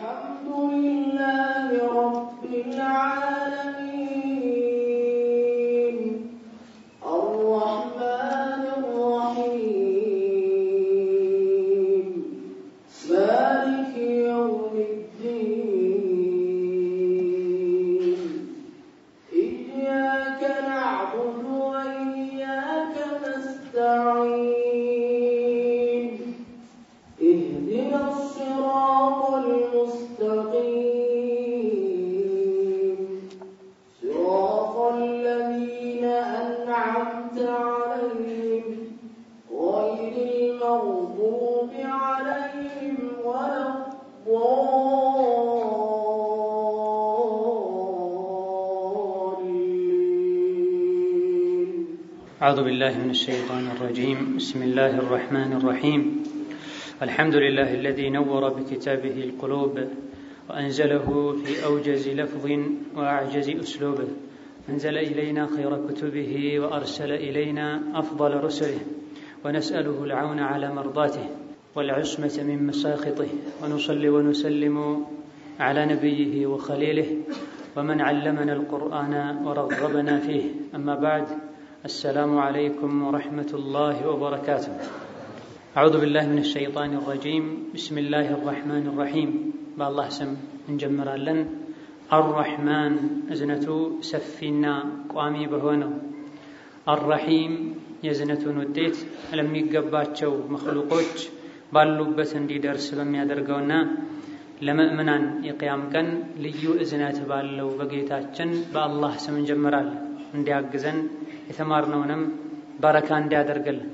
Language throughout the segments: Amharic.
الحمد لله رب العالمين الرحمن الرحيم مالك يوم الدين إياك نعبد وإياك نستعين اهدنا الصراط المستقيم صراط الذين أنعمت عليهم غير المغضوب عليهم ولا الضالين أعوذ بالله من الشيطان الرجيم بسم الله الرحمن الرحيم الحمد لله الذي نور بكتابه القلوب وأنزله في أوجز لفظ وأعجز أسلوب أنزل إلينا خير كتبه وأرسل إلينا أفضل رسله ونسأله العون على مرضاته والعصمة من مساخطه ونصلي ونسلم على نبيه وخليله ومن علمنا القرآن ورغبنا فيه أما بعد السلام عليكم ورحمة الله وبركاته أعوذ بالله من الشيطان الرجيم بسم الله الرحمن الرحيم بالله سم نجمر لن الرحمن እዝነቱ ሰፊና ቋሚ በሆነው አራሒም የእዝነቱን ውጤት ለሚገባቸው መክሉቆች ባሉበት እንዲደርስ በሚያደርገውና ለምእምናን የቅያም ቀን ልዩ እዝነት ባለው በጌታችን በአላህ ስም እንጀምራለን። እንዲያግዘን የተማርነውንም በረካ እንዲያደርግልን።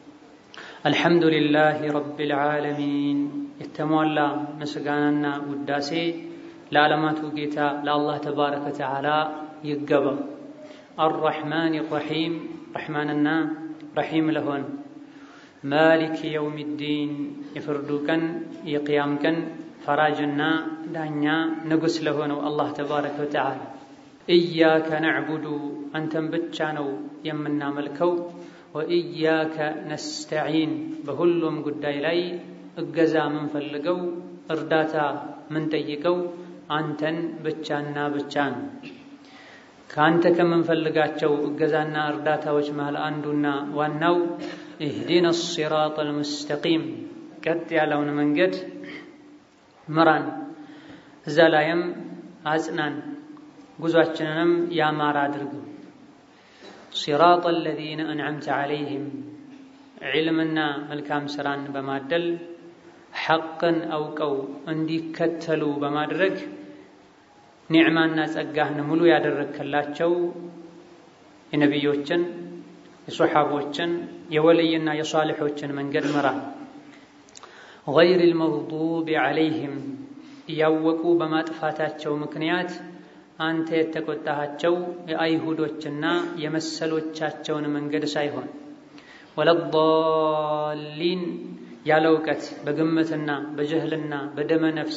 አልሐምዱሊላህ ረቢል ዓለሚን የተሟላ ምስጋናና ውዳሴ ለዓለማቱ ጌታ ለአላህ ተባረከ ወተዓላ ይገባ። አርረሕማን ረሒም ረሕማንና ረሒም ለሆን ማሊክ የውም ዲን የፍርዱ ቀን የቅያም ቀን ፈራጅና ዳኛ ንጉሥ ለሆነው አላህ ተባረከ ወተዓላ ኢያከ ነዕቡዱ አንተን ብቻ ነው የምናመልከው፣ ወኢያከ ነስተዒን በሁሉም ጉዳይ ላይ እገዛ ምንፈልገው እርዳታ ምንጠይቀው አንተን ብቻና ብቻ ነው። ከአንተ ከምንፈልጋቸው እገዛና እርዳታዎች መሃል አንዱና ዋናው ኢህዲነ ሲራጥ አልሙስተቂም ቀጥ ያለውን መንገድ ምራን፣ እዛ ላይም አጽናን፣ ጉዟችንንም ያማረ አድርገው። ሲራጥ አለዚነ አንዓምተ ዓለይህም ዒልምና መልካም ስራን በማደል ሐቅን አውቀው እንዲከተሉ በማድረግ ኒዕማና ጸጋህን ሙሉ ያደረግከላቸው የነቢዮችን፣ የሶሓቦችን፣ የወልይና የሷልሖችን መንገድ ምራ። ገይሪል መግዱቢ ዓለይህም እያወቁ በማጥፋታቸው ምክንያት አንተ የተቆጣሃቸው የአይሁዶችና የመሰሎቻቸውን መንገድ ሳይሆን ወለዳሊን ያለ እውቀት በግምትና በጀህልና በደመ ነፍስ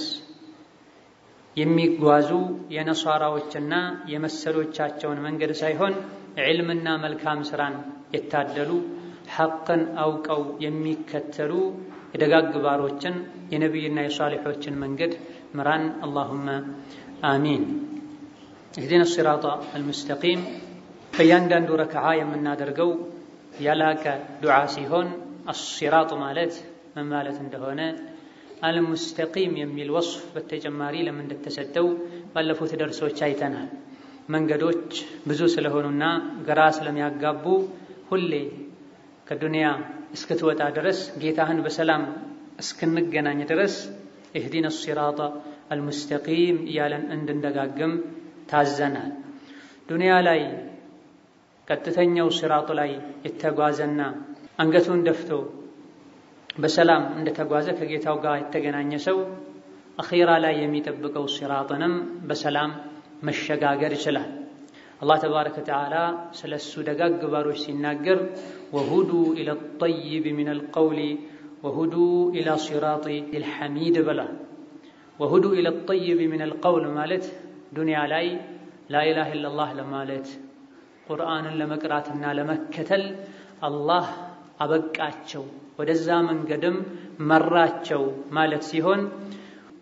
የሚጓዙ የነሷራዎችና የመሰሎቻቸውን መንገድ ሳይሆን ዕልምና መልካም ስራን የታደሉ ሐቅን አውቀው የሚከተሉ የደጋግ ባሮችን የነቢይና የሷሊሖችን መንገድ ምራን። አላሁመ አሚን። እህዲነ ሲራጣ አልሙስተቂም በእያንዳንዱ ረክዓ የምናደርገው ያላቀ ዱዓ ሲሆን አሲራጡ ማለት ምን ማለት እንደሆነ አልሙስተቂም የሚል ወስፍ በተጨማሪ ለምን እንደተሰጠው ባለፉት ደርሶች አይተናል። መንገዶች ብዙ ስለሆኑና ግራ ስለሚያጋቡ ሁሌ ከዱንያ እስክትወጣ ድረስ ጌታህን በሰላም እስክንገናኝ ድረስ ኢህዲነ ሲራጣ አልሙስተቂም እያለን እንድንደጋግም ታዘናል። ዱንያ ላይ ቀጥተኛው ሲራጡ ላይ የተጓዘና አንገቱን ደፍቶ በሰላም እንደተጓዘ ከጌታው ጋር የተገናኘ ሰው አኺራ ላይ የሚጠብቀው ሲራጥንም በሰላም መሸጋገር ይችላል። አላህ ተባረከ ወተዓላ ስለ እሱ ደጋግ ባሮች ሲናገር ወሁዱ ኢለ ጠይብ ሚን አልቀውሊ ወሁዱ ኢላ ሲራጢ ልሐሚድ ብሏል። ወሁዱ ኢለ ጠይብ ሚን አልቀውል ማለት ዱንያ ላይ ላኢላሃ ኢለላህ ለማለት ቁርአንን ለመቅራትና ለመከተል አላህ አበቃቸው ወደዛ መንገድም መራቸው ማለት ሲሆን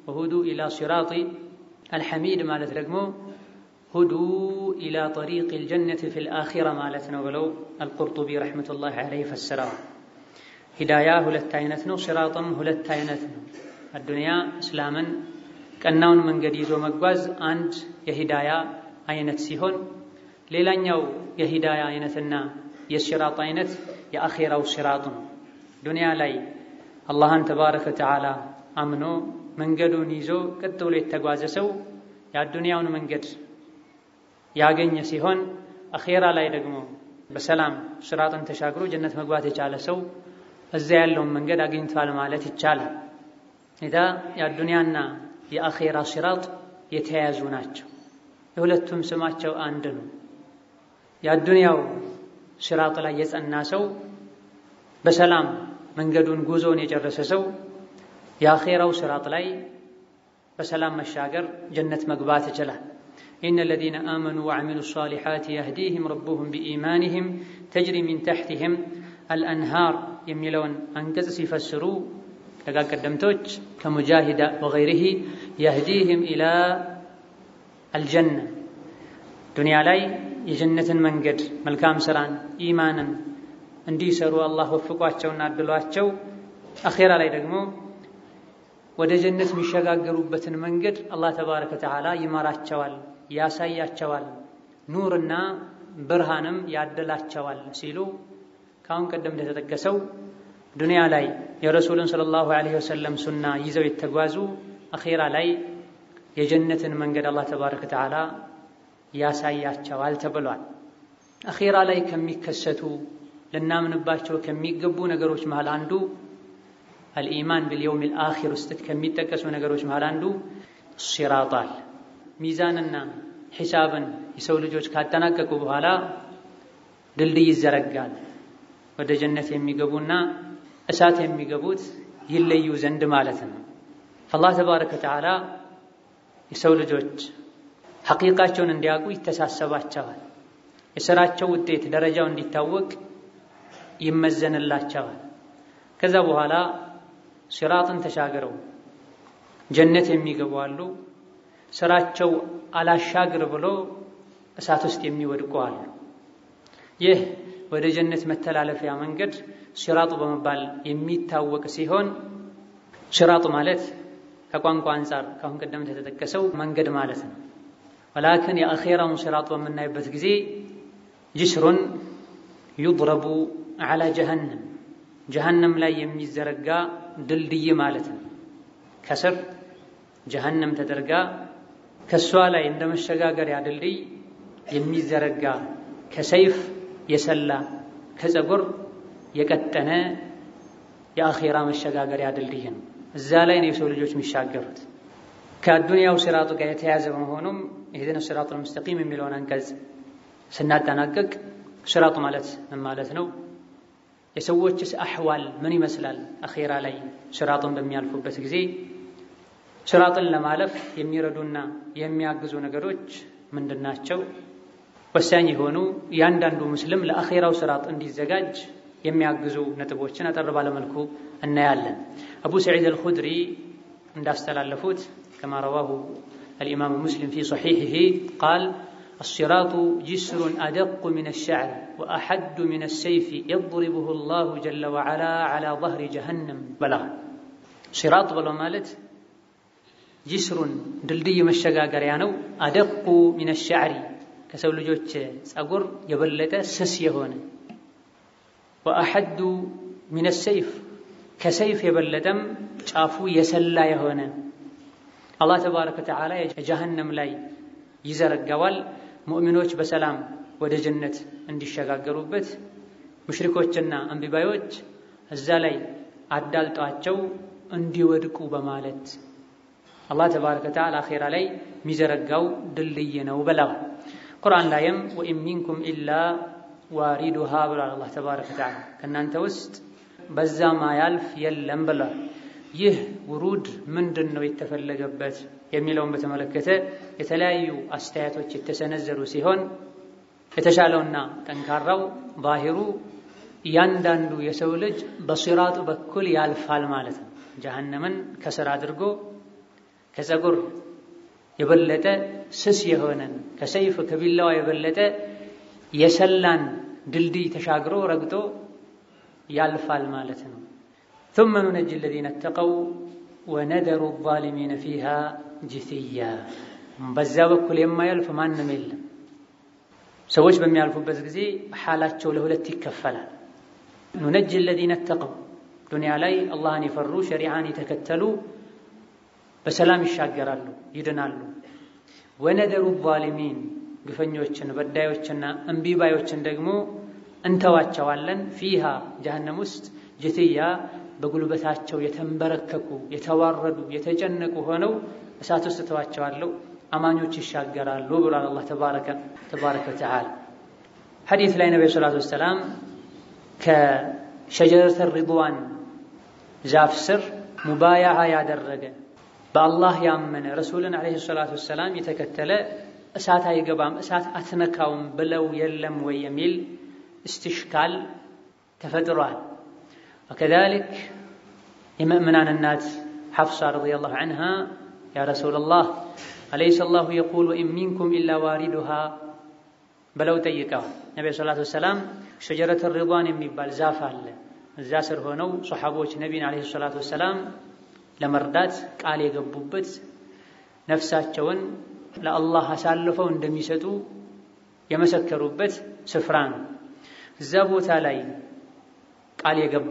ወሁዱ ኢላ ሲራጢ አልሐሚድ ማለት ደግሞ ሁዱ ኢላ ጠሪቅ ልጀነት ፊ ልአኺራ ማለት ነው ብለው አልቁርጡቢ ረሕመቱላሂ ዐለይሂ ፈስረዋል። ሂዳያ ሁለት አይነት ነው፣ ሲራጥም ሁለት አይነት ነው። አዱንያ እስላምን ቀናውን መንገድ ይዞ መጓዝ አንድ የሂዳያ አይነት ሲሆን ሌላኛው የሂዳያ አይነትና የሲራጥ አይነት የአኼራው ሲራጥ ነው። ዱንያ ላይ አላህን ተባረከ ወተዓላ አምኖ መንገዱን ይዞ ቀጥ ብሎ የተጓዘ ሰው የአዱንያውን መንገድ ያገኘ ሲሆን አኼራ ላይ ደግሞ በሰላም ሲራጥን ተሻግሮ ጀነት መግባት የቻለ ሰው እዛ ያለውን መንገድ አግኝቷል ማለት ይቻላል። ኢዳ የአዱንያና የአኼራ ሲራጥ የተያያዙ ናቸው። የሁለቱም ስማቸው አንድ ነው። የአዱንያው ሲራጥ ላይ የጸና ሰው በሰላም መንገዱን ጉዞውን የጨረሰ ሰው የአኼራው ሲራጥ ላይ በሰላም መሻገር ጀነት መግባት ይችላል። ኢነ ለዚነ አመኑ ወዐሚሉ ሷሊሓት የህዲህም ረቡሁም ቢኢማኒህም ተጅሪ ሚን ተሕቲህም አልአንሃር የሚለውን አንቀጽ ሲፈስሩ ደጋ ቀደምቶች ከሙጃሂዳ ወገይሪሂ የህዲህም ኢላ አልጀና ዱንያ ላይ የጀነትን መንገድ መልካም ስራን ኢማንን እንዲሰሩ አላህ ወፍቋቸውና አድሏቸው አኼራ ላይ ደግሞ ወደ ጀነት የሚሸጋገሩበትን መንገድ አላህ ተባረከ ወተዓላ ይመራቸዋል፣ ያሳያቸዋል፣ ኑርና ብርሃንም ያደላቸዋል ሲሉ ከአሁን ቀደም እንደተጠቀሰው ዱንያ ላይ የረሱልን ሰለላሁ ዐለይሂ ወሰለም ሱና ይዘው የተጓዙ አኼራ ላይ የጀነትን መንገድ አላህ ተባረከ ወተዓላ ያሳያቸዋል ተብሏል። አኼራ ላይ ከሚከሰቱ ልናምንባቸው ከሚገቡ ነገሮች መሃል አንዱ አልኢማን ቢልየውሚል አኺር ውስጥ ከሚጠቀሱ ነገሮች መሃል አንዱ ሲራጣል ሚዛንና ሒሳብን የሰው ልጆች ካጠናቀቁ በኋላ ድልድይ ይዘረጋል። ወደ ጀነት የሚገቡና እሳት የሚገቡት ይለዩ ዘንድ ማለት ነው። አላህ ተባረከ ወተዓላ የሰው ልጆች ሐቂቃቸውን እንዲያውቁ ይተሳሰባቸዋል። የሥራቸው ውጤት ደረጃው እንዲታወቅ ይመዘንላቸዋል። ከዛ በኋላ ሲራጥን ተሻግረው ጀነት የሚገቡ አሉ። ስራቸው አላሻግር ብሎ እሳት ውስጥ የሚወድቁ አሉ። ይህ ወደ ጀነት መተላለፊያ መንገድ ሲራጡ በመባል የሚታወቅ ሲሆን ሲራጡ ማለት ከቋንቋ አንጻር ከአሁን ቀደም የተጠቀሰው መንገድ ማለት ነው። ወላክን የአኼራውን ሲራጥ በምናይበት ጊዜ ጅስሩን ዩድረቡ ዐላ ጀሀነም ጀሀነም ላይ የሚዘረጋ ድልድይ ማለት ነው። ከስር ጀሀነም ተደርጋ ከእሷ ላይ እንደ መሸጋገሪያ ድልድይ የሚዘረጋ ከሰይፍ የሰላ ከፀጉር የቀጠነ የአኼራ መሸጋገሪያ ድልድይ ነው። እዛ ላይ ነው የሰው ልጆች የሚሻገሩት። ከአዱንያው ሲራጡ ጋር የተያያዘ በመሆኑም ኢህዲነ ሲራጡል ሙስተቂም የሚለውን አንቀጽ ስናጠናቀቅ ሲራጡ ማለት ምን ማለት ነው? የሰዎችስ አሕዋል ምን ይመስላል? አኼራ ላይ ሲራጡን በሚያልፉበት ጊዜ ሲራጥን ለማለፍ የሚረዱና የሚያግዙ ነገሮች ምንድን ናቸው? ወሳኝ የሆኑ እያንዳንዱ ሙስሊም ለአኼራው ሲራጥ እንዲዘጋጅ የሚያግዙ ነጥቦችን አጠር ባለመልኩ እናያለን። አቡ ሰዒድ አልኹድሪ እንዳስተላለፉት ከማ ረዋሁ አልኢማሙ ሙስሊም ፊ ሰሒሒሂ ቃል አሲራጡ ጅስሩን አደቁ ሚነ ሸዕር ወአሐዱ ሚነ ሰይፊ የድሪቡሁ ላሁ ጀለ ወዓላ ዓላ ظህሪ ጀሀነም በላል። ሲራጥ ብሎ ማለት ጅስሩን ድልድይ መሸጋገሪያ ነው። አደቁ ሚነ ሸዕሪ ከሰው ልጆች ጸጉር የበለጠ ስስ የሆነ ወአሐዱ ሚነ ሰይፍ ከሰይፍ የበለጠም ጫፉ የሰላ የሆነ አላህ ተባረከ ወተዓላ የጀሀነም ላይ ይዘረጋዋል። ሙእሚኖች በሰላም ወደ ጀነት እንዲሸጋገሩበት፣ ሙሽሪኮችና አንቢባዮች እዛ ላይ አዳልጧቸው እንዲወድቁ በማለት አላህ ተባረከ ወተዓላ አኼራ ላይ የሚዘረጋው ድልድይ ነው ብለዋል። ቁርአን ላይም ወኢን ሚንኩም ኢላ ዋሪዱሃ ብሏል። አላህ ተባረከ ወተዓላ ከእናንተ ውስጥ በዛ ማያልፍ የለም ብሏል። ይህ ውሩድ ምንድን ነው የተፈለገበት የሚለውን በተመለከተ የተለያዩ አስተያየቶች የተሰነዘሩ ሲሆን የተሻለውና ጠንካራው ባሂሩ እያንዳንዱ የሰው ልጅ በሲራጡ በኩል ያልፋል ማለት ነው። ጀሀነምን ከስር አድርጎ ከፀጉር የበለጠ ስስ የሆነን ከሰይፍ ከቢላዋ የበለጠ የሰላን ድልድይ ተሻግሮ ረግጦ ያልፋል ማለት ነው። ثم ننجي الذين اتقوا ወነደሩ ዛሊሚነ ፊሃ ጅትያ በዛ በኩል የማያልፍ ማንም የለም። ሰዎች በሚያልፉበት ጊዜ ሓላቸው ለሁለት ይከፈላል። ኑነጅ ለዚነ ተቀው ዱንያ ላይ አላህን የፈሩ ሸሪዓን የተከተሉ በሰላም ይሻገራሉ፣ ይድናሉ። ወነደሩ ዛሊሚን ግፈኞችን፣ በዳዮችና እምቢባዮችን ደግሞ እንተዋቸዋለን። ፊሃ ጀሀነም ውስጥ ጅትያ በጉልበታቸው የተንበረከኩ የተዋረዱ የተጨነቁ ሆነው እሳት ውስጥ ተዋቸዋለሁ። አማኞች ይሻገራሉ ብሏል አላህ ተባረከ ወተዓላ። ሐዲስ ላይ ነቢ ሰላቱ ወሰላም ከሸጀረተ ሪድዋን ዛፍ ስር ሙባያዓ ያደረገ በአላህ ያመነ ረሱልን ዓለይሂ ሰላቱ ወሰላም የተከተለ እሳት አይገባም እሳት አትነካውም ብለው የለም ወይ የሚል እስትሽካል ተፈጥሯል። ወከዛሊክ የምእምናን እናት ሐፍሳ ረዲየላሁ ዐንሃ ያ ረሱለላህ አለይሰ አላሁ የቁል ወኢን ሚንኩም ኢላ ዋሪዱሃ ብለው ጠይቀዋል። ነቢ ሰላቱ ወሰላም ሸጀረተ ሪድዋን የሚባል ዛፍ አለ። እዛ ስር ሆነው ሰሓቦች ነቢን ዓለይሂ ሰላቱ ወሰላም ለመርዳት ቃል የገቡበት ነፍሳቸውን ለአላህ አሳልፈው እንደሚሰጡ የመሰከሩበት ስፍራ ነው። እዛ ቦታ ላይ ቃል የገባ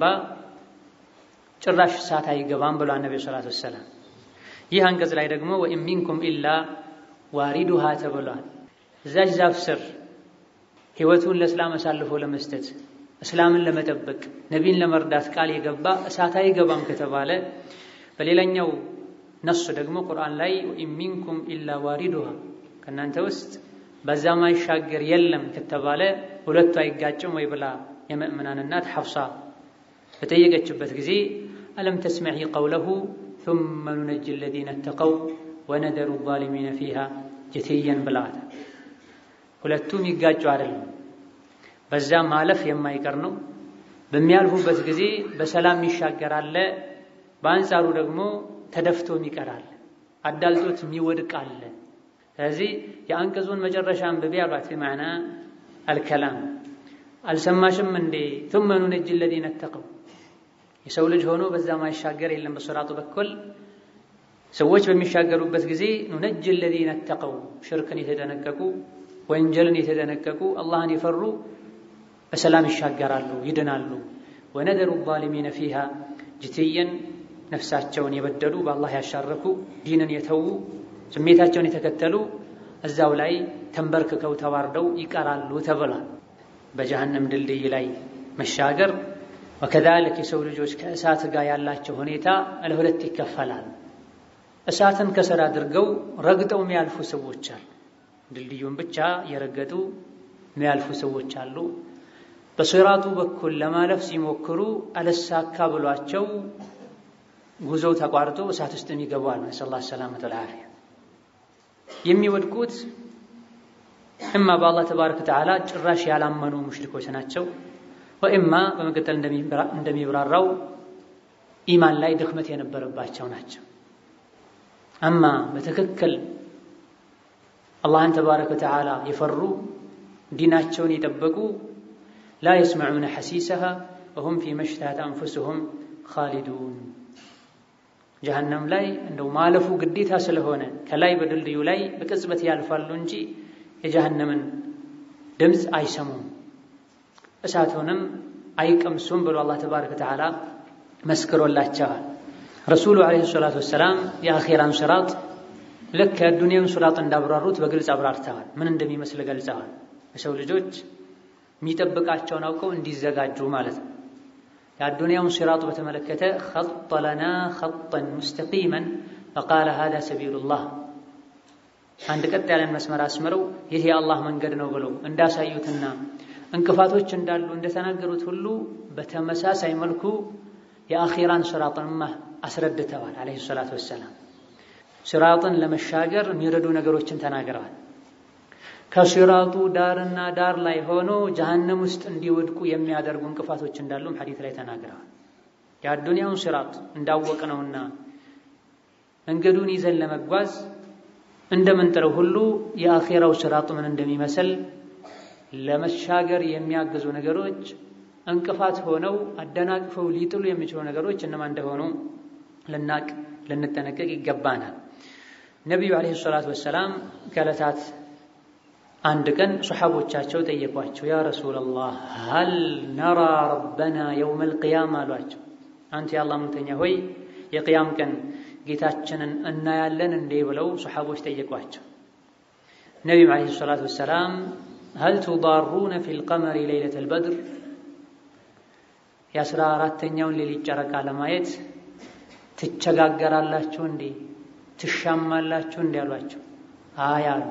ጭራሽ እሳት አይገባም ብሏል ነቢ ሰላቱ ወሰላም። ይህ አንቀጽ ላይ ደግሞ ወኢን ሚንኩም ኢላ ዋሪዱሃ ተብሏል። እዛች ዛፍ ስር ሕይወቱን ለእስላም አሳልፎ ለመስጠት እስላምን ለመጠበቅ ነቢን ለመርዳት ቃል የገባ እሳት አይገባም ከተባለ በሌላኛው ነሱ ደግሞ ቁርአን ላይ ወኢን ሚንኩም ኢላ ዋሪዱሃ ከእናንተ ውስጥ በዛ ማይሻገር የለም ከተባለ ሁለቱ አይጋጭም ወይ ብላ የምእምናን እናት ሐፍሳ በጠየቀችበት ጊዜ አለም ተስመዒ ቀውለሁ ثመ ኑነጅ ለዚነ ተቀው ወነደሩ ዛሊሚነ ፊሃ ጀትየን ብለዋታል። ሁለቱም ይጋጩ አይደለም። በዛ ማለፍ የማይቀር ነው። በሚያልፉበት ጊዜ በሰላም ይሻገራል። በአንጻሩ ደግሞ ተደፍቶም ይቀራል፣ አዳልጦት የሚወድቅ አለ። ስለዚህ የአንቀጹን መጨረሻ አንብቤ አሏት። ማዕና አልከላም አልሰማሽም እንዴ? ثመ ኑነጅ ለዚነ ተቀው የሰው ልጅ ሆኖ በዛ ማይሻገር የለም። በሶራጡ በኩል ሰዎች በሚሻገሩበት ጊዜ ኑነጅ ለዚነ ተቀው ሽርክን የተደነቀቁ ወንጀልን የተደነቀቁ አላህን የፈሩ በሰላም ይሻገራሉ፣ ይድናሉ። ወነደሩ ዛሊሚነ ፊሃ ጅትየን ነፍሳቸውን የበደሉ በአላህ ያሻረኩ ዲንን የተዉ ስሜታቸውን የተከተሉ እዛው ላይ ተንበርክከው ተዋርደው ይቀራሉ ተብሏል። በጀሀነም ድልድይ ላይ መሻገር ወከዛሊክ የሰው ልጆች ከእሳት ጋር ያላቸው ሁኔታ ለሁለት ይከፈላል። እሳትን ከስር አድርገው ረግጠው የሚያልፉ ሰዎች አሉ። ድልድዩን ብቻ የረገጡ የሚያልፉ ሰዎች አሉ። በሲራጡ በኩል ለማለፍ ሲሞክሩ አለሳካ ብሏቸው ጉዞው ተቋርጦ እሳት ውስጥ የሚገቡ አሉ። ነስአሉላህ ሰላመተ ወልዓፊያ። የሚወድቁት እማ በአላህ ተባረከ ወተዓላ ጭራሽ ያላመኑ ሙሽሪኮች ናቸው፣ ወኢማ በመቀጠል እንደሚብራራው ኢማን ላይ ድክመት የነበረባቸው ናቸው። አማ በትክክል አላህን ተባረከ ወተዓላ የፈሩ ዲናቸውን የጠበቁ ላ የስመዑነ ሐሲሰሃ ወሁም ፊ መሽተሃት አንፉስሁም ኻሊዱን ጀሀነም ላይ እንደው ማለፉ ግዴታ ስለሆነ ከላይ በድልድዩ ላይ በቅጽበት ያልፋሉ እንጂ የጀሀነምን ድምፅ አይሰሙም፣ እሳቱንም አይቀምሱም ብሎ አላህ ተባረከ ወተዓላ መስክሮላቸዋል። ረሱሉ ዓለይሂ ሰላቱ ወሰላም የአኼራን ሲራጥ ልክ የዱንያውን ሲራጥ እንዳብራሩት በግልጽ አብራርተዋል። ምን እንደሚመስል ገልጸዋል። የሰው ልጆች የሚጠብቃቸውን አውቀው እንዲዘጋጁ ማለት ነው። የአዱንያውን ሲራጡ በተመለከተ ኸጠ ለና ኸጠን ሙስተቂመን ፈቃለ ሃዛ ሰቢሉላህ አንድ ቀጥ ያለን መስመር አስምረው ይህ የአላህ መንገድ ነው ብለው እንዳሳዩትና እንቅፋቶች እንዳሉ እንደተናገሩት ሁሉ በተመሳሳይ መልኩ የአኺራን ሲራጥንማ አስረድተዋል። ዓለይሂ ሰላቱ ወሰላም ሲራጥን ለመሻገር የሚረዱ ነገሮችን ተናግረዋል። ከሲራጡ ዳርና ዳር ላይ ሆኖ ጀሀነም ውስጥ እንዲወድቁ የሚያደርጉ እንቅፋቶች እንዳሉም ሐዲት ላይ ተናግረዋል። የአዱንያውን ሲራጥ እንዳወቅነውና መንገዱን ይዘን ለመጓዝ እንደምንጥረው ሁሉ የአኼራው ስራጥ ምን እንደሚመስል ለመሻገር የሚያግዙ ነገሮች እንቅፋት ሆነው አደናቅፈው ሊጥሉ የሚችሉ ነገሮች እነማን እንደሆኑ ልናቅ ልንጠነቀቅ ይገባናል። ነቢዩ ዓለይሂ ሰላቱ ወሰላም ከዕለታት አንድ ቀን ሰሓቦቻቸው ጠየቋቸው። ያ ረሱለላህ ሀል ነራ ረበና የውመል ቂያማ አሏቸው። አንተ የአላህ መልእክተኛ ሆይ የቅያም ቀን ጌታችንን እናያለን እንዴ ብለው ሰሓቦች ጠየቋቸው። ነቢዩም ዓለይሂ ሰላቱ ወሰላም ሀል ቱዳሩነ ፊል ቀመሪ ለይለተል በድር የአስራ አራተኛውን ሌሊት ጨረቃ ለማየት ትቸጋገራላችሁ እንዴ ትሻማላችሁ እንዴ አሏቸው። አይ አሉ።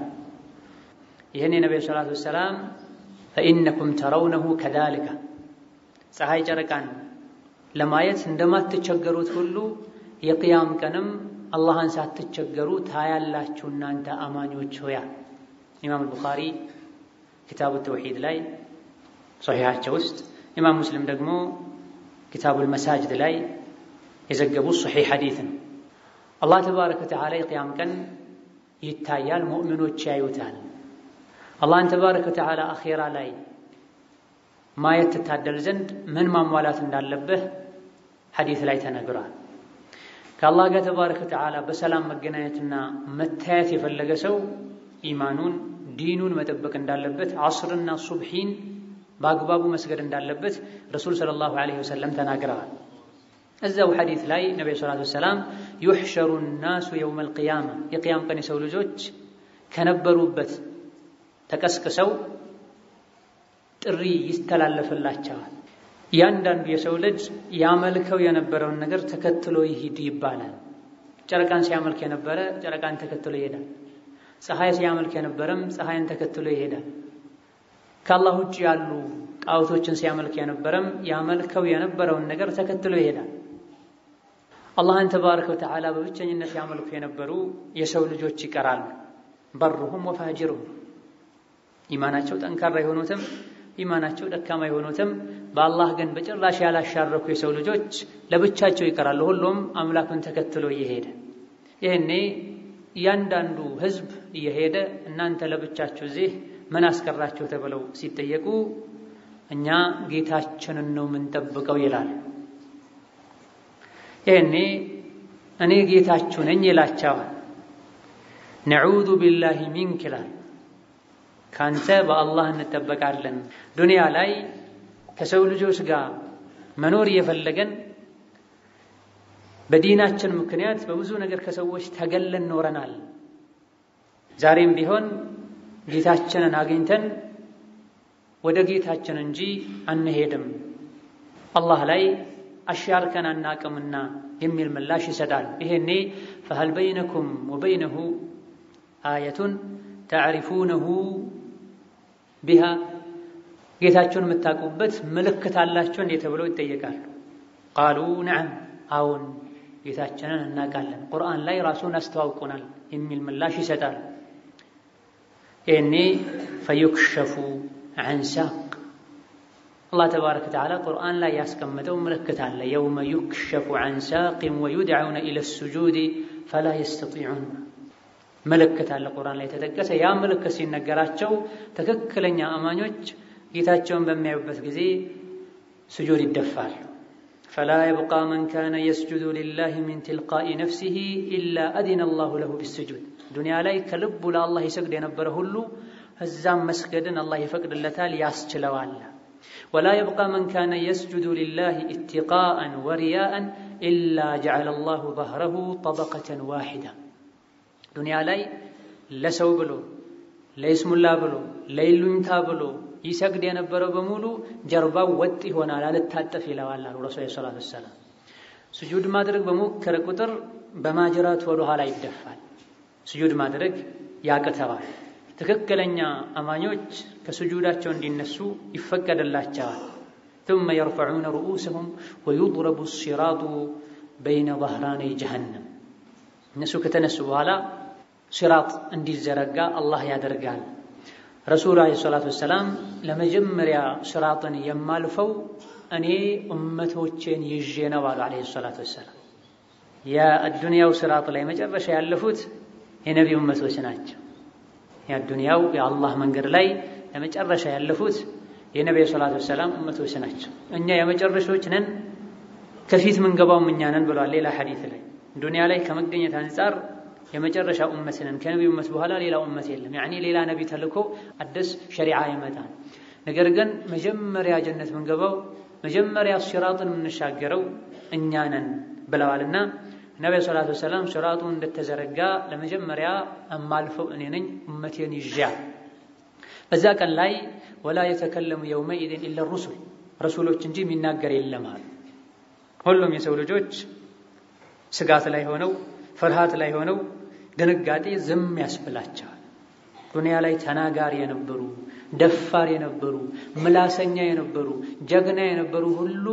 ይህን የነቢዩ ሰላቱ ወሰላም ፈኢነኩም ተረውነሁ ከዛሊከ ፀሐይ ጨረቃን ለማየት እንደማትቸገሩት ሁሉ የቅያም ቀንም አላህን ሳትቸገሩ ታያላችሁ እናንተ አማኞች ሆያ። ኢማም አልቡኻሪ ኪታቡ ተውሒድ ላይ ሶሒሓቸው ውስጥ ኢማም ሙስሊም ደግሞ ኪታቡል መሳጅድ ላይ የዘገቡት ሶሒሕ ሐዲት ነው። አላህ ተባረከ ወተዓላ የቅያም ቀን ይታያል፣ ሙእሚኖች ያዩታል። አላህን ተባረከ ወተዓላ አኼራ ላይ ማየት ትታደል ዘንድ ምን ማሟላት እንዳለብህ ሐዲት ላይ ተነግሯል። ከአላህ ጋር ተባረከ ወተዓላ በሰላም መገናኘትና መታየት የፈለገ ሰው ኢማኑን ዲኑን መጠበቅ እንዳለበት፣ ዐስርና ሱብሒን በአግባቡ መስገድ እንዳለበት ረሱል ሰለላሁ ዐለይሂ ወሰለም ተናግረዋል። እዛው ሐዲት ላይ ነቢዩ ሰላቱ ወሰላም ዩሕሸሩ ናሱ የውመል ቂያማ የቅያም ቀን የሰው ልጆች ከነበሩበት ተቀስቅሰው ጥሪ ይስተላለፍላቸዋል። እያንዳንዱ የሰው ልጅ ያመልከው የነበረውን ነገር ተከትሎ ይሂድ ይባላል። ጨረቃን ሲያመልክ የነበረ ጨረቃን ተከትሎ ይሄዳል። ፀሐይ ሲያመልክ የነበረም ፀሐይን ተከትሎ ይሄዳል። ከአላህ ውጭ ያሉ ጣዖቶችን ሲያመልክ የነበረም ያመልከው የነበረውን ነገር ተከትሎ ይሄዳል። አላህን ተባረከ ወተዓላ በብቸኝነት ያመልኩ የነበሩ የሰው ልጆች ይቀራሉ። በሩሁም ወፋጅሩም ኢማናቸው ጠንካራ የሆኑትም ኢማናቸው ደካማ የሆኑትም በአላህ ግን በጭራሽ ያላሻረኩ የሰው ልጆች ለብቻቸው ይቀራሉ። ሁሉም አምላኩን ተከትሎ እየሄደ ይህኔ እያንዳንዱ ህዝብ እየሄደ እናንተ ለብቻችሁ እዚህ ምን አስቀራችሁ ተብለው ሲጠየቁ እኛ ጌታችንን ነው የምንጠብቀው ይላል። ይህኔ እኔ ጌታችሁ ነኝ ይላቸዋል። ነዑዙ ቢላሂ ሚንክ ይላል። ካንተ በአላህ እንጠበቃለን። ዱንያ ላይ ከሰው ልጆች ጋር መኖር እየፈለገን በዲናችን ምክንያት በብዙ ነገር ከሰዎች ተገለን ኖረናል። ዛሬም ቢሆን ጌታችንን አግኝተን ወደ ጌታችን እንጂ አንሄድም፣ አላህ ላይ አሻርከን አናቅምና የሚል ምላሽ ይሰጣል። ይሄኔ ፈሀል በይነኩም ወበይነሁ አየቱን ተዕሪፉነሁ ቢሃ ጌታችሁን የምታውቁበት ምልክት አላችሁ እንዴ ተብለው ይጠየቃሉ። ቃሉ ነዓም አዎን ጌታችንን እናውቃለን፣ ቁርአን ላይ ራሱን አስተዋውቁናል የሚል ምላሽ ይሰጣል። ይህኔ ፈዩክሸፉ ዐን ሳቅ አላህ ተባረከ ወተዓላ ቁርአን ላይ ያስቀመጠው ምልክት አለ። የውመ ዩክሸፉ ዐን ሳቅን ወዩድዐውነ ኢለ ሱጁድ ፈላ የስተጢዑን ምልክት አለ ቁርአን ላይ የተጠቀሰ። ያ ምልክት ሲነገራቸው ትክክለኛ አማኞች ጌታቸውን በሚያዩበት ጊዜ ስጁድ ይደፋሉ። ፈላ የብቃ መን ካነ የስጁዱ ሊላህ ሚን ትልቃኢ ነፍሲሂ ኢላ አዲነ አላሁ ለሁ ቢስጁድ። ዱንያ ላይ ከልቡ ለአላህ ይሰግድ የነበረ ሁሉ እዛም መስገድን አላህ ይፈቅድለታል፣ ያስችለዋል። ወላ የብቃ መን ካነ የስጁዱ ሊላህ ኢትቃአን ወሪያአን ኢላ ጀዐለ አላሁ ظهረሁ ጠበቀተን ዋሒዳ ዱንያ ላይ ለሰው ብሎ ለይስሙላ ብሎ ለይሉኝታ ብሎ ይሰግድ የነበረው በሙሉ ጀርባው ወጥ ይሆናል፣ አልታጠፍ ይለዋል አሉ ረሱል ሰላቱ ወሰላም። ስጁድ ማድረግ በሞከረ ቁጥር በማጅራቱ ወደ ኋላ ይደፋል። ስጁድ ማድረግ ያቅተዋል። ትክክለኛ አማኞች ከስጁዳቸው እንዲነሱ ይፈቀድላቸዋል። ثم يرفعون رؤوسهم ويضرب الصراط بين ظهراني جهنم እነሱ ከተነሱ በኋላ ሲራጥ እንዲዘረጋ አላህ ያደርጋል። ረሱሉ ዓለይሂ ሰላቱ ወሰላም ለመጀመሪያ ሲራጥን የማልፈው እኔ እመቶቼን ይዤ ነው አሉ ዓለይሂ ሰላቱ ወሰላም። የአዱንያው ስራጥ ላይ መጨረሻ ያለፉት የነቢዩ እመቶች ናቸው። የአዱንያው የአላህ መንገድ ላይ ለመጨረሻ ያለፉት የነቢዩ ሰላቱ ወሰላም እመቶች ናቸው። እኛ የመጨረሾች ነን፣ ከፊት ምንገባውም እኛ ነን ብለዋል ሌላ ሐዲት ላይ። ዱንያ ላይ ከመገኘት አንጻር የመጨረሻ ኡመት ነን። ከነቢዩ እመት በኋላ ሌላ ኡመት የለም። ያኔ ሌላ ነቢ ተልኮ አዲስ ሸሪዓ ይመጣል። ነገር ግን መጀመሪያ ጀነት ምንገባው መጀመሪያ ሲራጥን የምንሻገረው እኛ ነን ብለዋልና ነቢ ሰላቱ ወሰላም ሲራጡ እንደተዘረጋ ለመጀመሪያ እማልፈው እኔ ነኝ ኡመቴን ይዣ በዛ ቀን ላይ ወላ የተከለሙ የውመኢዝን ኢላ ሩሱል ረሱሎች እንጂ የሚናገር የለም አሉ። ሁሉም የሰው ልጆች ስጋት ላይ ሆነው ፍርሃት ላይ ሆነው ድንጋጤ ዝም ያስብላቸዋል። ዱንያ ላይ ተናጋሪ የነበሩ ደፋር የነበሩ ምላሰኛ የነበሩ ጀግና የነበሩ ሁሉ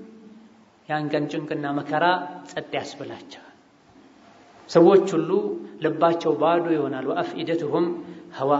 ያን ቀን ጭንቅና መከራ ጸጥ ያስብላቸዋል። ሰዎች ሁሉ ልባቸው ባዶ ይሆናል። ወአፍኢደትሁም ሀዋ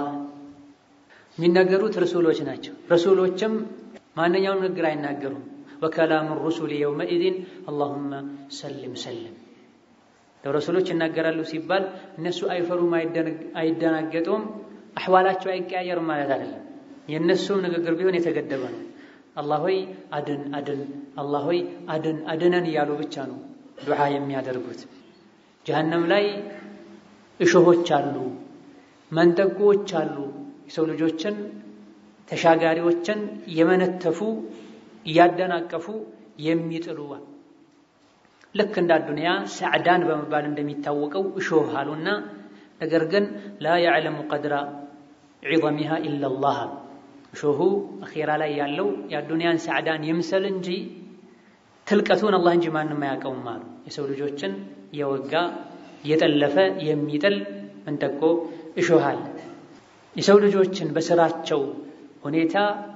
የሚናገሩት ረሱሎች ናቸው። ረሱሎችም ማንኛውም ንግግር አይናገሩም። ወከላሙ ሩሱል የውመኢዝን አላሁመ ሰልም ሰልም ለረሱሎች ይናገራሉ ሲባል እነሱ አይፈሩም፣ አይደናገጡም፣ አሕዋላቸው አይቀያየርም ማለት አይደለም። የእነሱም ንግግር ቢሆን የተገደበ ነው። አላህ ሆይ አድን አድን፣ አላህ ሆይ አድን አድነን እያሉ ብቻ ነው ዱዓ የሚያደርጉት። ጀሀነም ላይ እሾሆች አሉ፣ መንጠቆዎች አሉ። የሰው ልጆችን ተሻጋሪዎችን የመነተፉ እያደናቀፉ የሚጥሉ ልክ እንደ አዱንያ ሰዕዳን በመባል እንደሚታወቀው እሾህ አሉና፣ ነገር ግን ላ ያዕለሙ ቀድራ ዒዘሚሃ ኢለላህ አሉ። እሾሁ አኼራ ላይ ያለው የአዱንያን ሰዕዳን ይምሰል እንጂ ትልቀቱን አላህ እንጂ ማንም አያውቀውም አሉ። የሰው ልጆችን የወጋ የጠለፈ የሚጥል መንጠቆ እሾህ አለ። የሰው ልጆችን በስራቸው ሁኔታ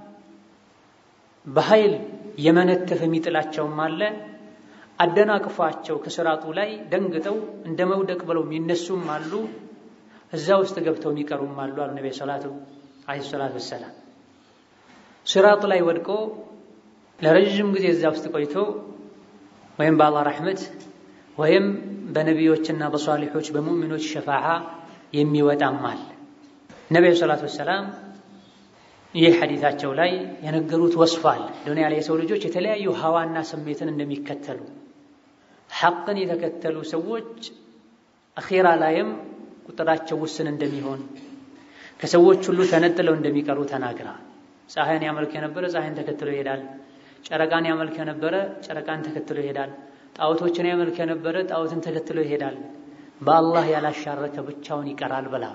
በኃይል የመነተፍ የሚጥላቸውም አለ። አደናቅፏቸው ከስራጡ ላይ ደንግጠው እንደ መውደቅ ብለው የሚነሱም አሉ። እዛ ውስጥ ገብተው የሚቀሩም አሉ አሉ ነቢ ሰላቱ ዓለይሂ ሰላቱ ወሰላም። ስራጡ ላይ ወድቆ ለረዥም ጊዜ እዛ ውስጥ ቆይቶ ወይም በአላህ ረሕመት ወይም በነቢዮችና በሷሊሖች በሙእሚኖች ሸፋዓ የሚወጣም አለ። ነቢዩ ሰላቱ ወሰላም ይህ ሐዲታቸው ላይ የነገሩት ወስፏል። ዱንያ ላይ የሰው ልጆች የተለያዩ ሀዋና ስሜትን እንደሚከተሉ ሐቅን የተከተሉ ሰዎች አኼራ ላይም ቁጥራቸው ውስን እንደሚሆን ከሰዎች ሁሉ ተነጥለው እንደሚቀሩ ተናግራ ፀሐይን ያመልክ የነበረ ፀሐይን ተከትሎ ይሄዳል። ጨረቃን ያመልክ የነበረ ጨረቃን ተከትሎ ይሄዳል። ጣዖቶችን ያመልክ የነበረ ጣዖትን ተከትሎ ይሄዳል። በአላህ ያላሻረከ ብቻውን ይቀራል ብላ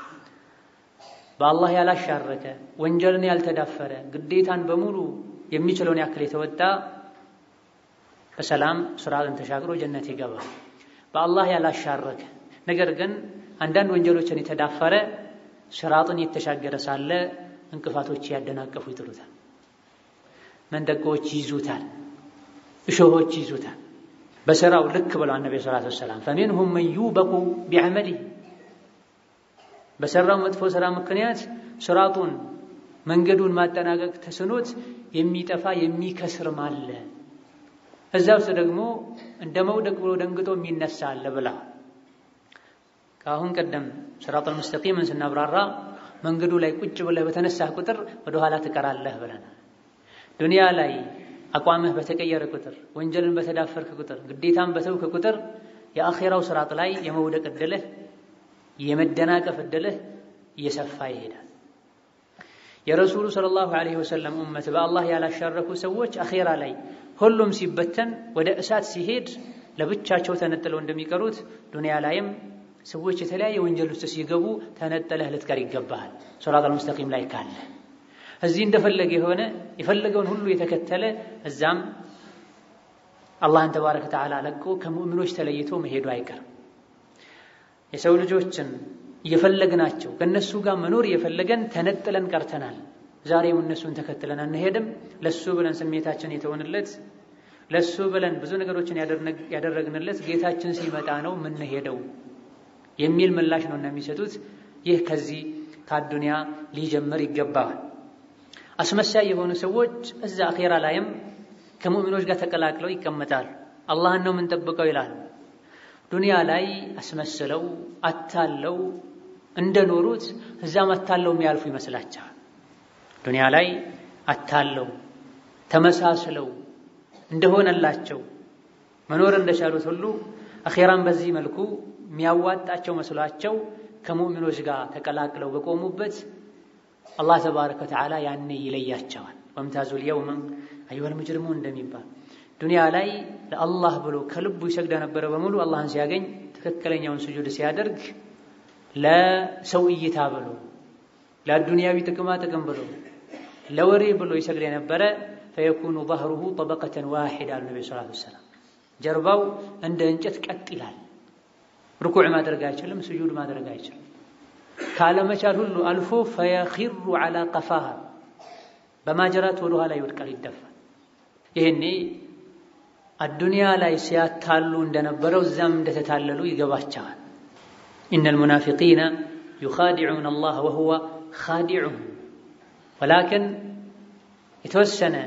በአላህ ያላሻረከ ወንጀልን ያልተዳፈረ ግዴታን በሙሉ የሚችለውን ያክል የተወጣ በሰላም ስራትን ተሻግሮ ጀነት ይገባል። በአላህ ያላሻረከ ነገር ግን አንዳንድ ወንጀሎችን የተዳፈረ ስራጥን የተሻገረ ሳለ እንቅፋቶች ያደናቀፉ ይጥሉታል። መንጠቆዎች ይይዙታል፣ እሾሆች ይይዙታል። በስራው ልክ ብለዋል ነቢ ሰላቱ ወሰላም ፈሚንሁም መን ዩበቁ ቢዐመሊህ በሰራው መጥፎ ስራ ምክንያት ስራጡን መንገዱን ማጠናቀቅ ተስኖት የሚጠፋ የሚከስርም አለ። እዛ ውስጥ ደግሞ እንደ መውደቅ ብሎ ደንግጦ የሚነሳ አለ ብላ ከአሁን ቀደም ስራጡል ሙስተቂምን ስናብራራ መንገዱ ላይ ቁጭ ብለህ በተነሳህ ቁጥር ወደኋላ ትቀራለህ ብለናል። ዱንያ ላይ አቋምህ በተቀየረ ቁጥር፣ ወንጀልን በተዳፈርክ ቁጥር፣ ግዴታን በተውክ ቁጥር የአኼራው ስራጥ ላይ የመውደቅ እድልህ የመደናቀፍ እድልህ እየሰፋ ይሄዳል። የረሱሉ ሰለላሁ ዐለይሂ ወሰለም ኡመት በአላህ ያላሻረኩ ሰዎች አኼራ ላይ ሁሉም ሲበተን ወደ እሳት ሲሄድ ለብቻቸው ተነጥለው እንደሚቀሩት ዱንያ ላይም ሰዎች የተለያየ ወንጀል ውስጥ ሲገቡ ተነጠለህ ልትቀር ይገባሃል። ሶራጠል ሙስተቂም ላይ ካለ እዚህ እንደፈለገ የሆነ የፈለገውን ሁሉ የተከተለ እዛም አላህን ተባረከ ወተዓላ ለቆ ከሙእሚኖች ተለይቶ መሄዱ አይቀርም። የሰው ልጆችን እየፈለግናቸው ከእነሱ ጋር መኖር እየፈለገን ተነጥለን ቀርተናል። ዛሬም እነሱን ተከትለን አንሄድም። ለሱ ብለን ስሜታችን የተሆንለት ለሱ ብለን ብዙ ነገሮችን ያደረግንለት ጌታችን ሲመጣ ነው የምንሄደው የሚል ምላሽ ነው እና የሚሰጡት። ይህ ከዚህ ከአዱንያ ሊጀምር ይገባዋል። አስመሳይ የሆኑ ሰዎች እዛ አኼራ ላይም ከሙእሚኖች ጋር ተቀላቅለው ይቀመጣሉ። አላህን ነው የምንጠብቀው ይላሉ። ዱንያ ላይ አስመስለው አታለው እንደኖሩት እዛም አታለው የሚያልፉ ይመስላቸዋል። ዱንያ ላይ አታለው ተመሳስለው እንደሆነላቸው መኖር እንደቻሉት ሁሉ አኼራን በዚህ መልኩ የሚያዋጣቸው መስሏቸው ከሙእሚኖች ጋር ተቀላቅለው በቆሙበት አላህ ተባረከ ወተዓላ ያኔ ይለያቸዋል። ወምታዙል የውም አዩሀል ሙጅሪሙን እንደሚባል ዱንያ ላይ ለአላህ ብሎ ከልቡ ይሰግድ የነበረ በሙሉ አላህን ሲያገኝ ትክክለኛውን ስጁድ ሲያደርግ ለሰው እይታ ብሎ ለዱንያዊ ጥቅማ ጥቅም ብሎ ለወሬ ብሎ ይሰግድ የነበረ ፈየኩኑ ظهሩሁ ጠበቀተን ዋሂድ አሉ ነቢ ሰለላሁ ዐለይሂ ወሰለም። ጀርባው እንደ እንጨት ቀጥ ይላል። ርኩዕ ማድረግ አይችልም፣ ስጁድ ማድረግ አይችልም። ካለመቻል ሁሉ አልፎ ፈየኺሩ ዐላ ቀፋሃ በማጀራት ወደ ኋላ ይወድቃል፣ ይደፋል። ይህኔ አዱንያ ላይ ሲያታሉ እንደነበረው እዛም እንደተታለሉ ይገባቸዋል። ኢነል ሙናፊቂነ ዩኻዲዑነ አላህ ወሁወ ኻዲዑሁም ወላኪን የተወሰነ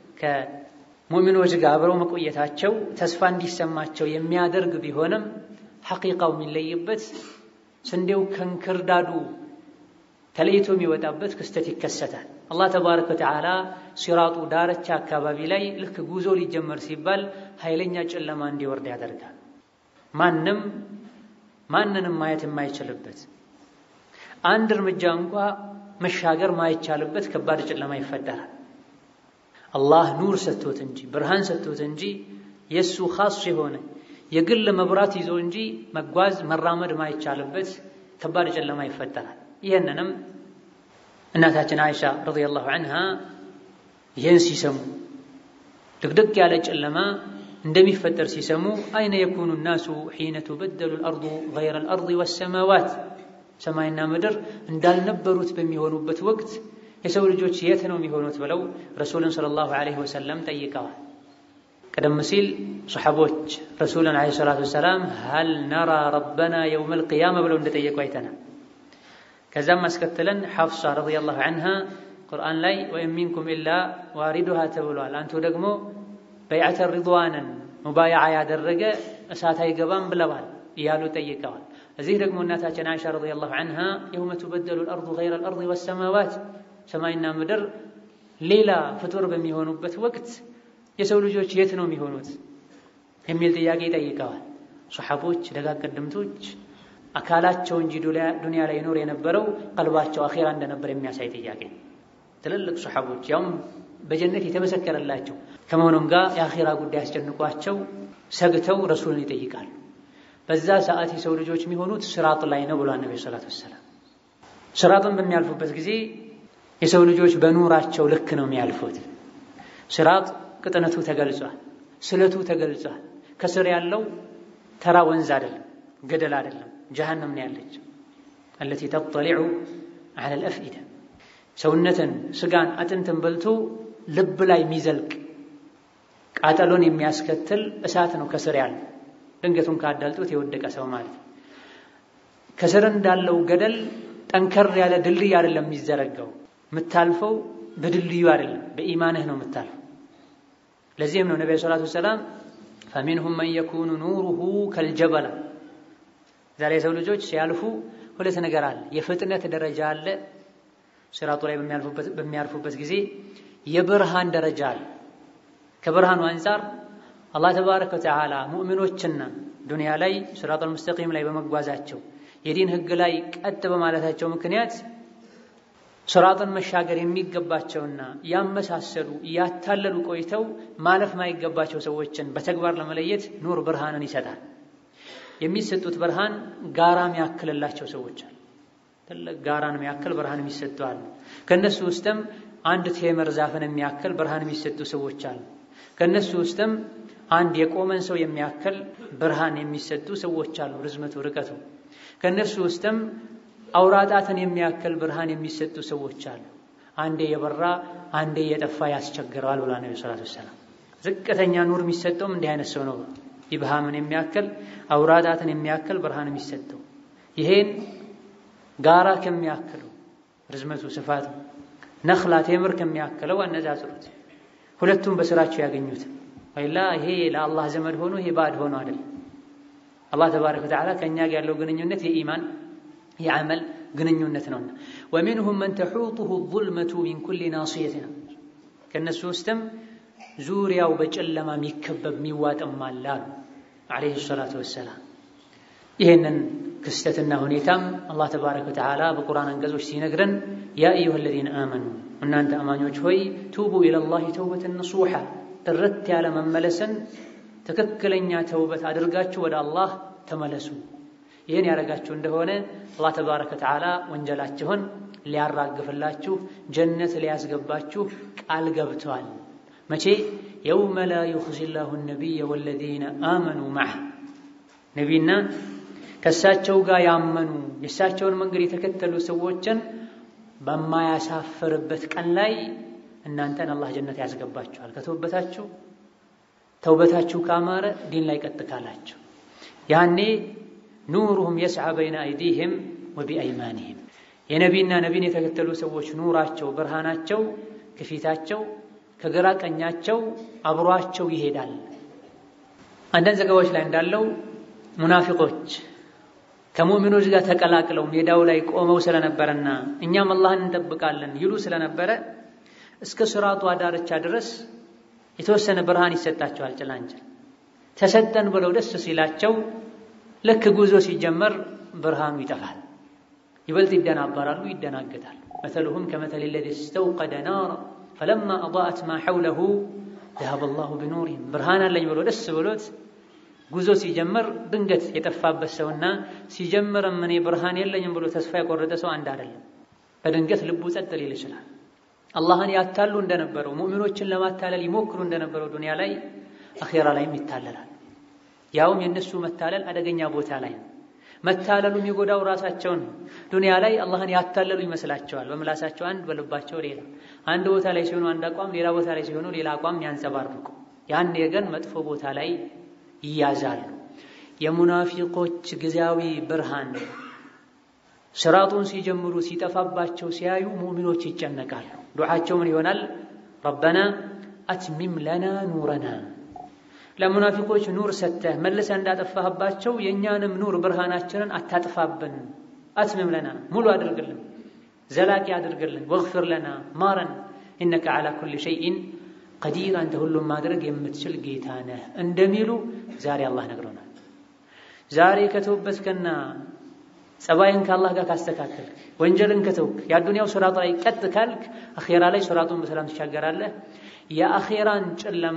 ከሙእሚኖች ጋር አብረው መቆየታቸው ተስፋ እንዲሰማቸው የሚያደርግ ቢሆንም ሐቂቃው የሚለይበት ስንዴው ከንክርዳዱ ተለይቶ የሚወጣበት ክስተት ይከሰታል። አላህ ተባረከ ወተዓላ ሲራጡ ዳርቻ አካባቢ ላይ ልክ ጉዞ ሊጀመር ሲባል ኃይለኛ ጨለማ እንዲወርድ ያደርጋል። ማንም ማንንም ማየት የማይችልበት አንድ እርምጃ እንኳ መሻገር ማይቻልበት ከባድ ጨለማ ይፈጠራል። አላህ ኑር ሰጥቶት እንጂ ብርሃን ሰጥቶት እንጂ የእሱ ኻስ የሆነ የግል መብራት ይዞ እንጂ መጓዝ መራመድ ማይቻልበት ከባድ ጨለማ ይፈጠራል። ይህንንም እናታችን አይሻ ረዲየላሁ ዐንሃ ይህን ሲሰሙ ድቅድቅ ያለ ጨለማ እንደሚፈጠር ሲሰሙ አይነ የኩኑ ናሱ ሒነ ቱበደሉ አልአርዱ ገይረ አልአርድ ወሰማዋት ሰማይና ምድር እንዳልነበሩት በሚሆኑበት ወቅት የሰው ልጆች የት ነው የሚሆኑት ብለው ረሱልን ሰለላሁ ዐለይሂ ወሰለም ጠይቀዋል። ቀደም ሲል ሰሓቦች ረሱልን ዐለይሂ ሰላቱ ወሰላም ሀል ነራ ረበና የውመል ቂያማ ብለው እንደጠየቁ አይተናል። ከዛም አስከትለን ሐፍሳ ረዲየላሁ ዐንሃ ቁርአን ላይ ወኢን ሚንኩም ኢላ ዋሪዱሃ ተብሏል። አንቱ ደግሞ በይዓተ ሪድዋንን ሙባያዓ ያደረገ እሳት አይገባም ብለዋል እያሉ ጠይቀዋል። እዚህ ደግሞ እናታችን አይሻ ረዲየላሁ ዐንሃ የውመ ቱበደሉ አልአርዱ ገይረ አልአርድ ወሰማዋት ሰማይና ምድር ሌላ ፍጡር በሚሆኑበት ወቅት የሰው ልጆች የት ነው የሚሆኑት የሚል ጥያቄ ጠይቀዋል። ሰሓቦች ደጋግ ቀደምቶች አካላቸው እንጂ ዱንያ ላይ ይኖር የነበረው ቀልባቸው አኼራ እንደነበር የሚያሳይ ጥያቄ ትልልቅ ሰሓቦች ያውም በጀነት የተመሰከረላቸው ከመሆኑም ጋር የአኼራ ጉዳይ አስጨንቋቸው ሰግተው ረሱልን ይጠይቃሉ። በዛ ሰዓት የሰው ልጆች የሚሆኑት ስራጥ ላይ ነው ብሏል ነቢ ሰላት ወሰላም። ስራጥን በሚያልፉበት ጊዜ የሰው ልጆች በኑራቸው ልክ ነው የሚያልፉት። ስራጥ ቅጥነቱ ተገልጿል፣ ስለቱ ተገልጿል። ከስር ያለው ተራ ወንዝ አይደለም፣ ገደል አይደለም፣ ጀሃነም ነው ያለች አለቲ ተጠሊዑ ዐለ አልአፍኢዳ ሰውነትን ስጋን አጥንትን በልቶ ልብ ላይ የሚዘልቅ ቃጠሎን የሚያስከትል እሳት ነው ከስር ያለው ድንገቱን ካዳልጦት የወደቀ ሰው ማለት ነው። ከስር እንዳለው ገደል ጠንከር ያለ ድልድይ አይደለም የሚዘረጋው። የምታልፈው በድልድዩ አይደለም፣ በኢማንህ ነው የምታልፈው። ለዚህም ነው ነቢዩ ሰላቱ ወሰላም ፈሚንሁም መን የኩኑ ኑሩሁ ከልጀበላ። ዛሬ የሰው ልጆች ሲያልፉ ሁለት ነገር አለ። የፍጥነት ደረጃ አለ። ሲራጡ ላይ በሚያልፉበት ጊዜ የብርሃን ደረጃ አለ። ከብርሃኑ አንጻር አላህ ተባረከ ወተዓላ ሙእሚኖችና ዱንያ ላይ ሲራጡል ሙስተቂም ላይ በመጓዛቸው የዲን ህግ ላይ ቀጥ በማለታቸው ምክንያት ሲራጥን መሻገር የሚገባቸውና ያመሳሰሉ ያታለሉ ቆይተው ማለፍ ማይገባቸው ሰዎችን በተግባር ለመለየት ኑር ብርሃንን ይሰጣል። የሚሰጡት ብርሃን ጋራም ያክልላቸው ሰዎች አሉ። ትልቅ ጋራን የሚያክል ብርሃን የሚሰጡ አሉ። ከእነሱ ውስጥም አንድ ቴምር ዛፍን የሚያክል ብርሃን የሚሰጡ ሰዎች አሉ። ከእነሱ ውስጥም አንድ የቆመን ሰው የሚያክል ብርሃን የሚሰጡ ሰዎች አሉ። ርዝመቱ ርቀቱ ከእነሱ ውስጥም አውራጣትን የሚያክል ብርሃን የሚሰጡ ሰዎች አሉ። አንዴ የበራ አንዴ የጠፋ ያስቸግረዋል ብላ ነቢ ሰላቱ ወሰላም። ዝቅተኛ ኑር የሚሰጠውም እንዲህ አይነት ሰው ነው። ኢብሃምን የሚያክል አውራጣትን የሚያክል ብርሃን የሚሰጠው ይሄን ጋራ ከሚያክለው ርዝመቱ ስፋቱ ነኽላ ቴምር ከሚያክለው አነጻጽሩት። ሁለቱም በስራቸው ያገኙት ወይላ ይሄ ለአላህ ዘመድ ሆኖ ይሄ ባዕድ ሆኖ አይደለም። አላህ ተባረከ ወተዓላ ከእኛ ጋር ያለው ግንኙነት የኢማን የዓመል ግንኙነት ነውና ወሚንሁም መን ተሑጡሁ ዙልመቱ ሚን ኩሊ ናስየትን ከእነሱ ውስጥም ዙሪያው በጨለማ የሚከበብ የሚዋጥም አለ አሉ ዓለይሂ ሰላቱ ወሰላም። ይህንን ክስተትና ሁኔታም አላህ ተባረከ ወተዓላ በቁርአን አንቀጾች ሲነግረን ያ አዩሃ አለዚነ አመኑ እናንተ አማኞች ሆይ ቱቡ ኢለላሂ ተውበትን ነሱሓ ጥርት ያለ መመለስን ትክክለኛ ተውበት አድርጋችሁ ወደ አላህ ተመለሱ። ይህን ያደረጋችሁ እንደሆነ አላህ ተባረከ ወተዓላ ወንጀላችሁን ሊያራግፍላችሁ ጀነት ሊያስገባችሁ ቃል ገብተዋል። መቼ? የውመ ላ ዩኽዚ ላሁ ነቢየ ወለዚነ አመኑ መዐህ ነቢይና ከእሳቸው ጋር ያመኑ የእሳቸውን መንገድ የተከተሉ ሰዎችን በማያሳፍርበት ቀን ላይ እናንተን አላህ ጀነት ያስገባችኋል። ከተውበታችሁ ተውበታችሁ ካማረ ዲን ላይ ቀጥ ካላችሁ ያኔ ኑሩሁም የስዓ በይነ አይዲህም ወቢአይማኒህም የነቢና ነቢን የተከተሉ ሰዎች ኑራቸው ብርሃናቸው ከፊታቸው ከግራ ቀኛቸው አብሯቸው ይሄዳል። አንዳንድ ዘገባዎች ላይ እንዳለው ሙናፊቆች ከሙእሚኖች ጋር ተቀላቅለው ሜዳው ላይ ቆመው ስለነበረና እኛም አላህን እንጠብቃለን ይሉ ስለነበረ እስከ ስራቱ ዳርቻ ድረስ የተወሰነ ብርሃን ይሰጣቸዋል። ጭላንጭል ተሰጠን ብለው ደስ ሲላቸው ልክ ጉዞ ሲጀመር ብርሃኑ ይጠፋል። ይበልጥ ይደናበራሉ፣ ይደናገጣሉ። መተሉሁም ከመተል ለዚ ስተውቀደ ናራ ፈለማ አضአት ማ ሐውለሁ ዘሀበ ላሁ ቢኑሪሂም ብርሃን አለኝ ብሎ ደስ ብሎት ጉዞ ሲጀምር ድንገት የጠፋበት ሰውና ሲጀምርም እኔ ብርሃን የለኝም ብሎ ተስፋ የቆረጠ ሰው አንድ አይደለም። በድንገት ልቡ ጸጥ ሊል ይችላል። አላህን ያታሉ እንደነበረው ሙእሚኖችን ለማታለል ይሞክሩ እንደነበረው ዱንያ ላይ አኼራ ላይም ይታለላል። ያውም የእነሱ መታለል አደገኛ ቦታ ላይ ነው። መታለሉ የሚጎዳው ራሳቸውን ዱንያ ላይ አላህን ያታለሉ ይመስላቸዋል። በምላሳቸው አንድ፣ በልባቸው ሌላ። አንድ ቦታ ላይ ሲሆኑ አንድ አቋም፣ ሌላ ቦታ ላይ ሲሆኑ ሌላ አቋም ያንጸባርቁ። ያኔ ግን መጥፎ ቦታ ላይ ይያዛሉ። የሙናፊቆች ጊዜያዊ ብርሃን ስራጡን ሲጀምሩ ሲጠፋባቸው ሲያዩ ሙእሚኖች ይጨነቃሉ። ዱዓቸው ምን ይሆናል? ረበና አትሚም ለና ኑረና ለሙናፊቆች ኑር ሰተህ መልሰህ እንዳጠፋህባቸው የእኛንም ኑር ብርሃናችንን አታጥፋብን። አትሚም ለና ሙሉ አድርግልን፣ ዘላቂ አድርግልን። ወግፊር ለና ማረን፣ ኢነከ ዓላ ኩሊ ሸይኢን ቀዲር፣ አንተ ሁሉም ማድረግ የምትችል ጌታ ነህ እንደሚሉ ዛሬ አላህ ነግሮናል። ዛሬ ከተውበትከና ጸባይን ከአላህ ጋር ካስተካከልክ ወንጀልን ከተውክ የአዱንያው ስራጥ ላይ ቀጥ ካልክ አኼራ ላይ ስራጡን በሰላም ትሻገራለህ። የአኼራን ጨለማ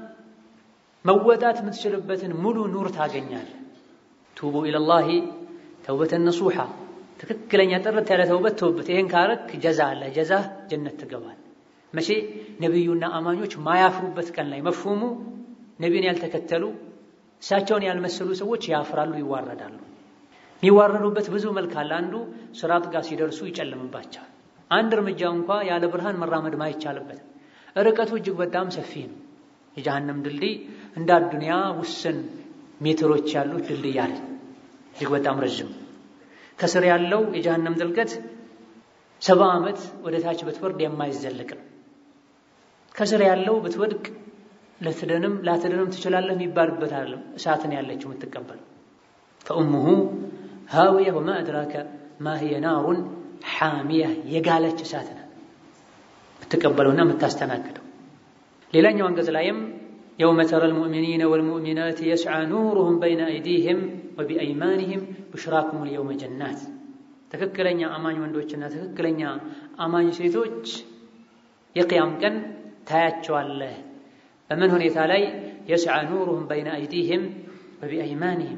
መወጣት የምትችልበትን ሙሉ ኑር ታገኛለህ። ቱቡ ኢለላሂ ተውበተን ነሱሓ ትክክለኛ ጥርት ያለ ተውበት ተውበት። ይህን ካረክ ጀዛ አለ። ጀዛ ጀነት ትገባል። መቼ ነቢዩና አማኞች ማያፍሩበት ቀን ላይ መፍሁሙ ነቢዩን ያልተከተሉ እሳቸውን ያልመሰሉ ሰዎች ያፍራሉ፣ ይዋረዳሉ። የሚዋረዱበት ብዙ መልክ አለ። አንዱ ስራጥ ጋር ሲደርሱ ይጨልምባቸዋል። አንድ እርምጃ እንኳ ያለ ብርሃን መራመድ ማይቻልበት ርቀቱ እጅግ በጣም ሰፊ ነው። የጀሃነም ድልድይ እንደ አዱንያ ውስን ሜትሮች ያሉት ድልድይ አለ፣ እጅግ በጣም ረዥም። ከስር ያለው የጀሃነም ጥልቀት ሰባ ዓመት ወደ ታች ብትወርድ የማይዘልቅ ነው። ከስር ያለው ብትወድቅ ልትድንም ላትድንም ትችላለህ የሚባልበት አይደለም። እሳትን ያለችው የምትቀበለው ፈኡሙሁ ሃዊያ ወማ አድራከ ማ ሂየ ናሩን ሓሚያ የጋለች እሳት ናት የምትቀበለውና የምታስተናግደው። ሌላኛው አንቀጽ ላይም የውመ ተረል ሙእሚኒነ ወልሙእሚናት የስዓ ኑሩሁም በይነ አይዲህም ወቢአይማኒህም ብሽራኩም ልየውመ ጀናት ትክክለኛ አማኝ ወንዶችና ትክክለኛ አማኝ ሴቶች የቅያም ቀን ታያቸዋለህ። በምን ሁኔታ ላይ? የስዓ ኑሩሁም በይነ አይዲህም ወቢአይማኒህም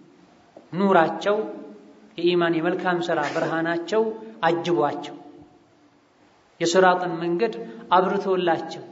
ኑራቸው የኢማን የመልካም ሥራ ብርሃናቸው አጅቧቸው የስራጥን መንገድ አብርቶላቸው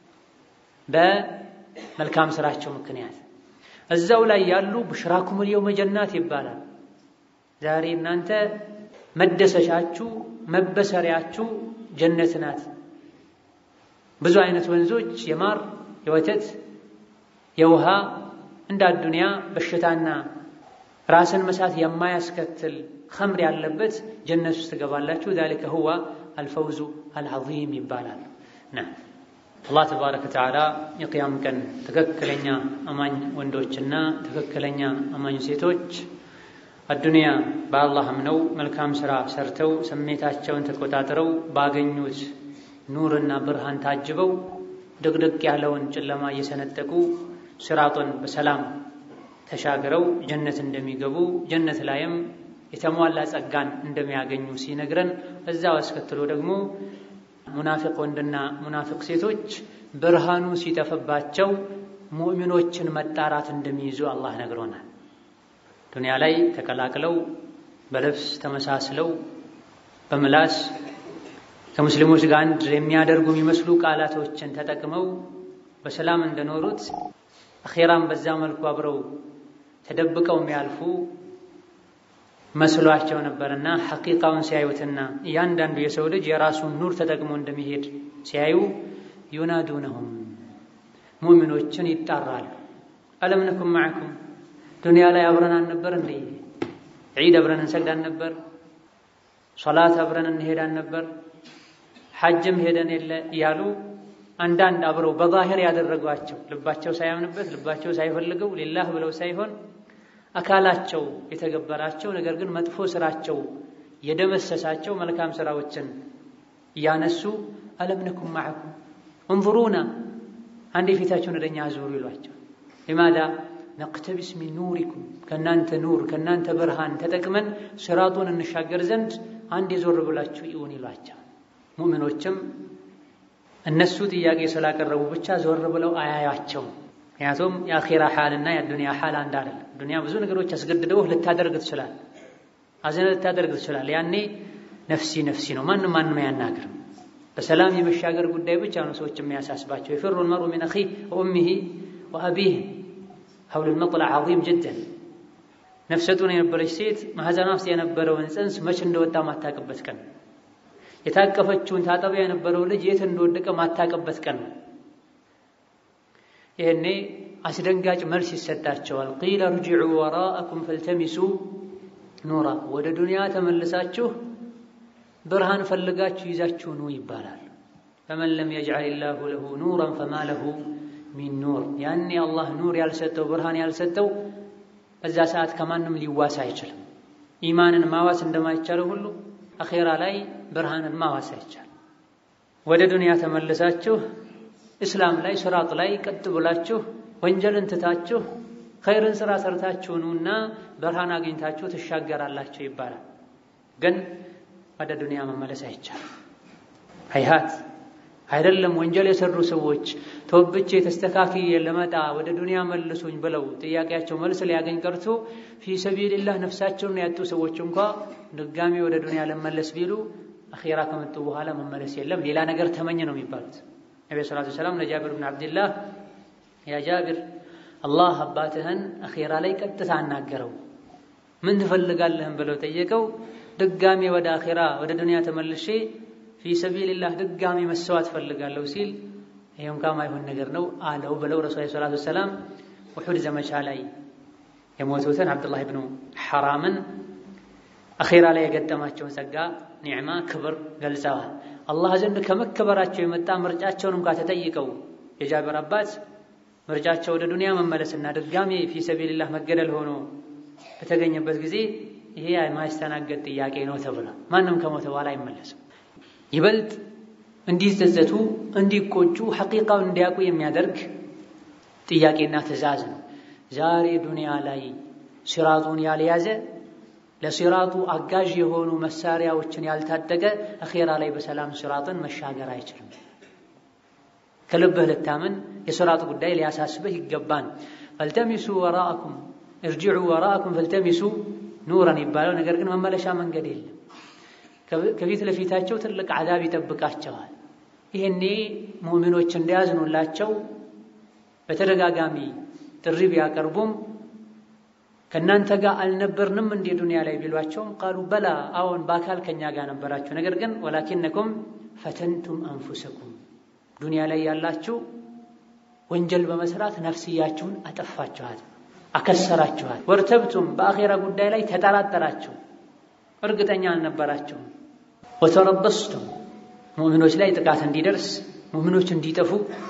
በመልካም ስራቸው ምክንያት እዛው ላይ ያሉ ብሽራኩሙል የውመ ጀናት ይባላል። ዛሬ እናንተ መደሰሻችሁ መበሰሪያችሁ ጀነት ናት። ብዙ አይነት ወንዞች የማር የወተት የውሃ እንደ አዱንያ በሽታና ራስን መሳት የማያስከትል ኸምር ያለበት ጀነት ውስጥ ትገባላችሁ። ዛሊከ ሁዋ አልፈውዙ አልዓዚም ይባላል። ና አላህ ተባረከ ወተዓላ የቅያም ቀን ትክክለኛ አማኝ ወንዶችና ትክክለኛ አማኝ ሴቶች አዱንያ በአላህ አምነው መልካም ሥራ ሰርተው ስሜታቸውን ተቆጣጥረው ባገኙት ኑርና ብርሃን ታጅበው ድቅድቅ ያለውን ጨለማ እየሰነጠቁ ሲራጡን በሰላም ተሻግረው ጀነት እንደሚገቡ ጀነት ላይም የተሟላ ጸጋን እንደሚያገኙ ሲነግረን እዛው አስከትሎ ደግሞ ሙናፊቅ ወንድና ሙናፊቅ ሴቶች ብርሃኑ ሲጠፈባቸው ሙእሚኖችን መጣራት እንደሚይዙ አላህ ነግሮናል። ዱንያ ላይ ተቀላቅለው በልብስ ተመሳስለው በምላስ ከሙስሊሞች ጋር አንድ የሚያደርጉ የሚመስሉ ቃላቶችን ተጠቅመው በሰላም እንደኖሩት አኼራም በዛ መልኩ አብረው ተደብቀው የሚያልፉ መስሏቸው ነበርና ሐቂቃውን ሲያዩትና እያንዳንዱ የሰው ልጅ የራሱን ኑር ተጠቅሞ እንደሚሄድ ሲያዩ ዩናዱነሁም ሙእሚኖችን ይጣራሉ። አለም ነኩም ማዕኩም ዱንያ ላይ አብረን አልነበር እንዴ? ዒድ አብረን እንሰግዳን ነበር? ሶላት አብረን እንሄዳን ነበር? ሐጅም ሄደን የለ እያሉ አንዳንድ አብረው በዛሂር ያደረጓቸው ልባቸው ሳያምንበት ልባቸው ሳይፈልገው ሊላህ ብለው ሳይሆን አካላቸው የተገበራቸው ነገር ግን መጥፎ ስራቸው የደመሰሳቸው መልካም ስራዎችን እያነሱ አለም ነኩም ማዕኩም እንظሩና አንዴ ፊታቸውን ወደኛ አዙሩ ይሏቸው። ሊማዳ ነቅተቢስ ሚን ኑሪኩም ከእናንተ ኑር ከእናንተ ብርሃን ተጠቅመን ስራጡን እንሻገር ዘንድ አንዴ ዞር ብላችሁ ይሁን ይሏቸው። ሙእሚኖችም እነሱ ጥያቄ ስላቀረቡ ብቻ ዞር ብለው አያያቸው። ምክንያቱም የአኼራ ሓልና የዱንያ ሓል አንድ አይደለም። ዱንያ ብዙ ነገሮች አስገድደው ልታደርግ ትችላል፣ አዘነ ልታደርግ ትችላል። ያኔ ነፍሲ ነፍሲ ነው፣ ማንም ማንም አያናግርም። በሰላም የመሻገር ጉዳይ ብቻ ነው ሰዎች የሚያሳስባቸው። የፊሩ ልመርኡ ሚን አኺህ ወኡሚሂ ወአቢህ ሀውሉል መጥለዕ ዐዚም ጅደን። ነፍሰ ጡር የነበረች ሴት ማህፀኗ ውስጥ የነበረውን ጽንስ መች እንደወጣ ማታቅበት ቀን የታቀፈችውን ታጠቢያ የነበረው ልጅ የት እንደወደቀ ማታቅበት ቀን ነው። ይህኔ አስደንጋጭ መልስ ይሰጣቸዋል። ቂለ እርጅዑ ወራአኩም ፈልተሚሱ ኑራ፣ ወደ ዱንያ ተመልሳችሁ ብርሃን ፈልጋችሁ ይዛችሁ ኑ ይባላል። ፈመን ለም የጅዐል ላሁ ለሁ ኑረን ፈማ ለሁ ሚን ኑር። ያኔ አላህ ኑር ያልሰጠው ብርሃን ያልሰጠው በዛ ሰዓት ከማንም ሊዋስ አይችልም። ኢማንን ማዋስ እንደማይቻለው ሁሉ አኼራ ላይ ብርሃንን ማዋስ አይቻል። ወደ ዱንያ ተመልሳችሁ እስላም ላይ ስራጥ ላይ ቀጥ ብላችሁ ወንጀልን ትታችሁ ኸይርን ስራ ሰርታችሁ ኑና ብርሃን አግኝታችሁ ትሻገራላችሁ ይባላል። ግን ወደ ዱንያ መመለስ አይቻልም። ሀይሀት አይደለም። ወንጀል የሰሩ ሰዎች ተወብቼ ተስተካክዬ ለመጣ ወደ ዱንያ መልሱኝ ብለው ጥያቄያቸው መልስ ሊያገኝ ቀርቶ ፊ ሰቢልላህ ነፍሳቸውን ያጡ ሰዎች እንኳ ድጋሚ ወደ ዱንያ ለመለስ ቢሉ አኼራ ከመጡ በኋላ መመለስ የለም ሌላ ነገር ተመኝ ነው የሚባሉት። ነቢ ሰላቱ ሰላም ለጃቢር ብን ዓብድላህ ያ ጃቢር አላህ አባትህን አኼራ ላይ ቀጥታ አናገረው ምን ትፈልጋለህን ብለው ጠየቀው። ድጋሚ ወደ አኼራ ወደ ዱንያ ተመልሼ ፊ ሰቢልላህ ድጋሚ መሰዋት ፈልጋለሁ ሲል ይሄ እንኳ ማይሆን ነገር ነው አለው ብለው ረሱል ሰላቱ ሰላም ውሑድ ዘመቻ ላይ የሞቱትን አብዱላህ ብኑ ሐራምን አኼራ ላይ የገጠማቸውን ጸጋ፣ ኒዕማ፣ ክብር ገልጸዋል። አላህ ዘንድ ከመከበራቸው የመጣ ምርጫቸውን እንኳ ተጠይቀው የጃብር አባት ምርጫቸው ወደ ዱንያ መመለስና ድጋሚ ፊ ሰቢልላህ መገደል ሆኖ በተገኘበት ጊዜ ይሄ የማይስተናገድ ጥያቄ ነው ተብሏል። ማንም ከሞተ በኋላ አይመለስም። ይበልጥ እንዲጸጸቱ እንዲቆጩ ሐቂቃውን እንዲያውቁ የሚያደርግ ጥያቄና ትዕዛዝ ነው። ዛሬ ዱንያ ላይ ሲራጡን ያልያዘ ለሲራጡ አጋዥ የሆኑ መሳሪያዎችን ያልታጠቀ አኼራ ላይ በሰላም ሲራጥን መሻገር አይችልም። ከልብህ ልታምን የሲራጡ ጉዳይ ሊያሳስብህ ይገባን። ፈልተሚሱ ወራአኩም እርጅዑ ወራአኩም ፈልተሚሱ ኑረን ይባለው። ነገር ግን መመለሻ መንገድ የለም። ከፊት ለፊታቸው ትልቅ አዛብ ይጠብቃቸዋል። ይህኔ ሙእሚኖች እንዲያዝኑላቸው በተደጋጋሚ ጥሪ ቢያቀርቡም ከእናንተ ጋር አልነበርንም እንዴ ዱንያ ላይ ቢሏቸውም ቃሉ በላ አዎን በአካል ከኛ ጋር ነበራችሁ፣ ነገር ግን ወላኪነኩም ፈተንቱም አንፉሰኩም ዱንያ ላይ ያላችሁ ወንጀል በመስራት ነፍስያችሁን አጠፋችኋት፣ አከሰራችኋት። ወርተብቱም በአኼራ ጉዳይ ላይ ተጠራጠራችሁ፣ እርግጠኛ አልነበራችሁም። ወተረበስቱም ሙእሚኖች ላይ ጥቃት እንዲደርስ ሙእሚኖች እንዲጠፉ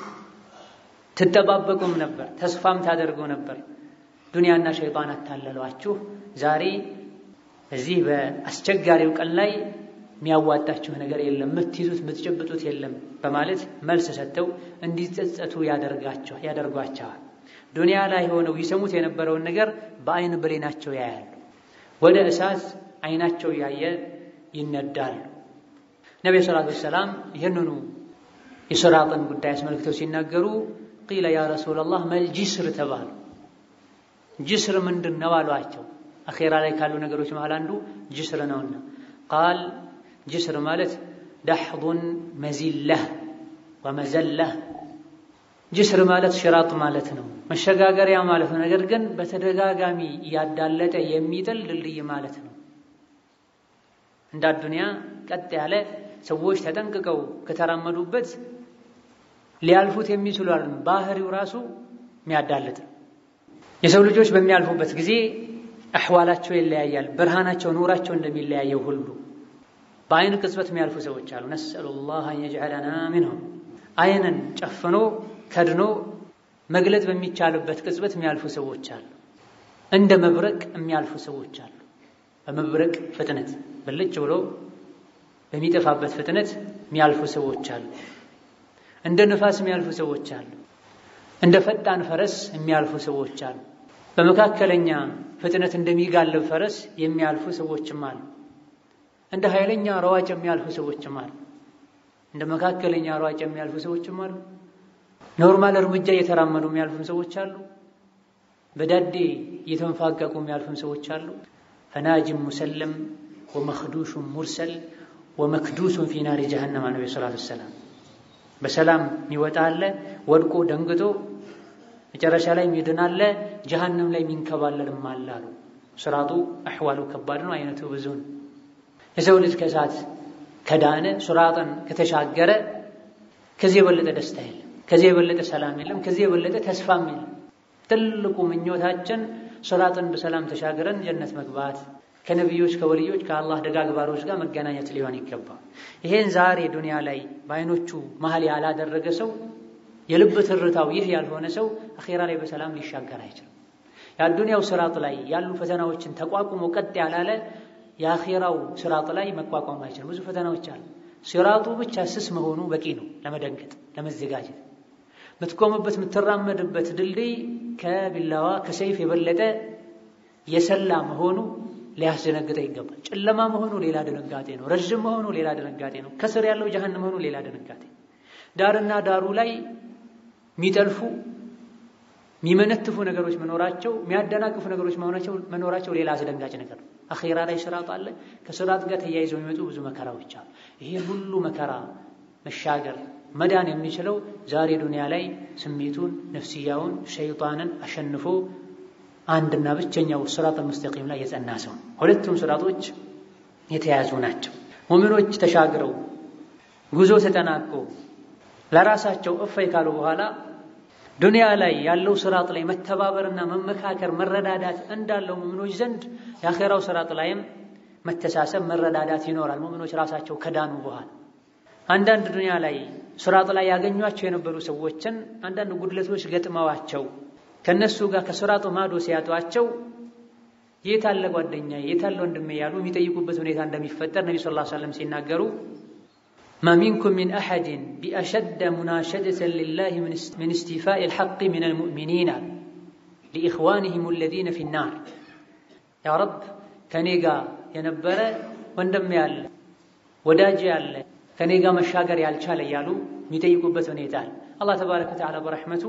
ትጠባበቁም ነበር፣ ተስፋም ታደርጉ ነበር። ዱንያና ሸይጣን አታለሏችሁ። ዛሬ እዚህ በአስቸጋሪው ቀን ላይ የሚያዋጣችሁ ነገር የለም፣ የምትይዙት የምትጨብጡት የለም በማለት መልስ ሰጥተው እንዲጸጸቱ ያደርጓቸዋል። ዱንያ ላይ ሆነው ይሰሙት የነበረውን ነገር በአይን ብሌናቸው ያያሉ። ወደ እሳት አይናቸው ያየ ይነዳሉ። ነቢ ሰላቱ ወሰላም ይህንኑ የስራጥን ጉዳይ አስመልክተው ሲናገሩ ቂለ ያ ረሱላላህ መል ጅስር ተባሉ። ጅስር ምንድን ነው አሏቸው። አኼራ ላይ ካሉ ነገሮች መሃል አንዱ ጅስር ነውና ቃል ጅስር ማለት ዳሕዱን መዚላህ ወመዘላህ ጅስር ማለት ሽራጥ ማለት ነው፣ መሸጋገሪያ ማለት ነው። ነገር ግን በተደጋጋሚ እያዳለጠ የሚጥል ድልድይ ማለት ነው። እንደ አዱንያ ቀጥ ያለ ሰዎች ተጠንቅቀው ከተራመዱበት ሊያልፉት የሚችሉ ባህሪው ራሱ የሚያዳልጥ የሰው ልጆች በሚያልፉበት ጊዜ አሕዋላቸው ይለያያል። ብርሃናቸው ኑራቸው እንደሚለያየው ሁሉ በአይን ቅጽበት የሚያልፉ ሰዎች አሉ። ነስአሉላህ አን የጅዐለና ሚንሁም አይንን ጨፍኖ ከድኖ መግለጥ በሚቻልበት ቅጽበት የሚያልፉ ሰዎች አሉ። እንደ መብረቅ የሚያልፉ ሰዎች አሉ። በመብረቅ ፍጥነት ብልጭ ብሎ በሚጠፋበት ፍጥነት የሚያልፉ ሰዎች አሉ። እንደ ንፋስ የሚያልፉ ሰዎች አሉ። እንደ ፈጣን ፈረስ የሚያልፉ ሰዎች አሉ። በመካከለኛ ፍጥነት እንደሚጋልብ ፈረስ የሚያልፉ ሰዎችም አሉ። እንደ ኃይለኛ ሯጭ የሚያልፉ ሰዎችም አሉ። እንደ መካከለኛ ሯጭ የሚያልፉ ሰዎችም አሉ። ኖርማል እርምጃ እየተራመዱ የሚያልፉም ሰዎች አሉ። በዳዴ እየተንፋቀቁ የሚያልፉም ሰዎች አሉ። ፈናጅም ሙሰለም ወመክዱሹን ሙርሰል ወመክዱሱን ፊ ናሪ ጀሃነም ነቢ ሰላቱ ወሰላም በሰላም የሚወጣ አለ፣ ወድቆ ደንግጦ መጨረሻ ላይ የሚድን አለ፣ ጀሃነም ላይ የሚንከባለልም አለ አሉ። ስራጡ አሕዋሉ ከባድ ነው፣ አይነቱ ብዙ ነው። የሰው ልጅ ከእሳት ከዳነ ስራጥን ከተሻገረ ከዚህ የበለጠ ደስታ የለም፣ ከዚህ የበለጠ ሰላም የለም፣ ከዚህ የበለጠ ተስፋም የለም። ትልቁ ምኞታችን ስራጥን በሰላም ተሻግረን ጀነት መግባት ከነቢዮች ከወልዮች ከአላህ ደጋግ ባሮች ጋር መገናኘት ሊሆን ይገባል። ይሄን ዛሬ ዱንያ ላይ በአይኖቹ መሀል ያላደረገ ሰው የልብ ትርታው ይህ ያልሆነ ሰው አኼራ ላይ በሰላም ሊሻገር አይችልም። የአዱንያው ስራጥ ላይ ያሉ ፈተናዎችን ተቋቁሞ ቀጥ ያላለ የአኼራው ስራጥ ላይ መቋቋም አይችልም። ብዙ ፈተናዎች አሉ። ሲራጡ ብቻ ስስ መሆኑ በቂ ነው ለመደንገጥ፣ ለመዘጋጀት። የምትቆምበት የምትራመድበት ድልድይ ከቢላዋ ከሰይፍ የበለጠ የሰላ መሆኑ ሊያስደነግጠ ይገባል። ጨለማ መሆኑ ሌላ ድንጋጤ ነው። ረዥም መሆኑ ሌላ ድንጋጤ ነው። ከስር ያለው ጀሃነም መሆኑ ሌላ ድንጋጤ። ዳርና ዳሩ ላይ የሚጠልፉ የሚመነትፉ ነገሮች መኖራቸው፣ የሚያደናቅፉ ነገሮች መኖራቸው ሌላ አስደንጋጭ ነገር ነው። አኼራ ላይ ስራጥ አለ። ከስራጥ ጋር ተያይዘው የሚመጡ ብዙ መከራዎች አሉ። ይሄን ሁሉ መከራ መሻገር መዳን የሚችለው ዛሬ ዱንያ ላይ ስሜቱን፣ ነፍስያውን፣ ሸይጣንን አሸንፎ አንድና ብቸኛው ስራጥ ሙስተቂም ላይ የጸና ሰው። ሁለቱም ስራጦች የተያዙ ናቸው። ሙእሚኖች ተሻግረው ጉዞ ተጠናቆ ለራሳቸው እፈይ ካሉ በኋላ ዱንያ ላይ ያለው ስራጥ ላይ መተባበርና መመካከር መረዳዳት እንዳለው ሙእሚኖች ዘንድ የአኼራው ስራጥ ላይም መተሳሰብ መረዳዳት ይኖራል። ሙእሚኖች ራሳቸው ከዳኑ በኋላ አንዳንድ ዱንያ ላይ ስራጥ ላይ ያገኟቸው የነበሩ ሰዎችን አንዳንድ ጉድለቶች ገጥመዋቸው ከነሱ ጋር ከስራጡ ማዶ ሲያጧቸው የታለ ጓደኛ የታለ ወንድሜ ያሉ የሚጠይቁበት ሁኔታ እንደሚፈጠር ነቢ ሰለላሁ ዐለይሂ ወሰለም ሲናገሩ ማ ሚንኩም ሚን አሐድን ቢአሸደ ሙናሸደተን ሊላሂ ሚን እስቲፋኢ ልሐቅ ሚን አልሙእሚኒን ሊኢኽዋኒሂም አለዚነ ፊ ናር ያ ረብ ከኔ ጋር የነበረ ወንድሜ ያለ ወዳጅ ያለ ከኔ ጋር መሻገር ያልቻለ እያሉ የሚጠይቁበት ሁኔታ አለ። አላህ ተባረከ ወተዓላ በረሕመቱ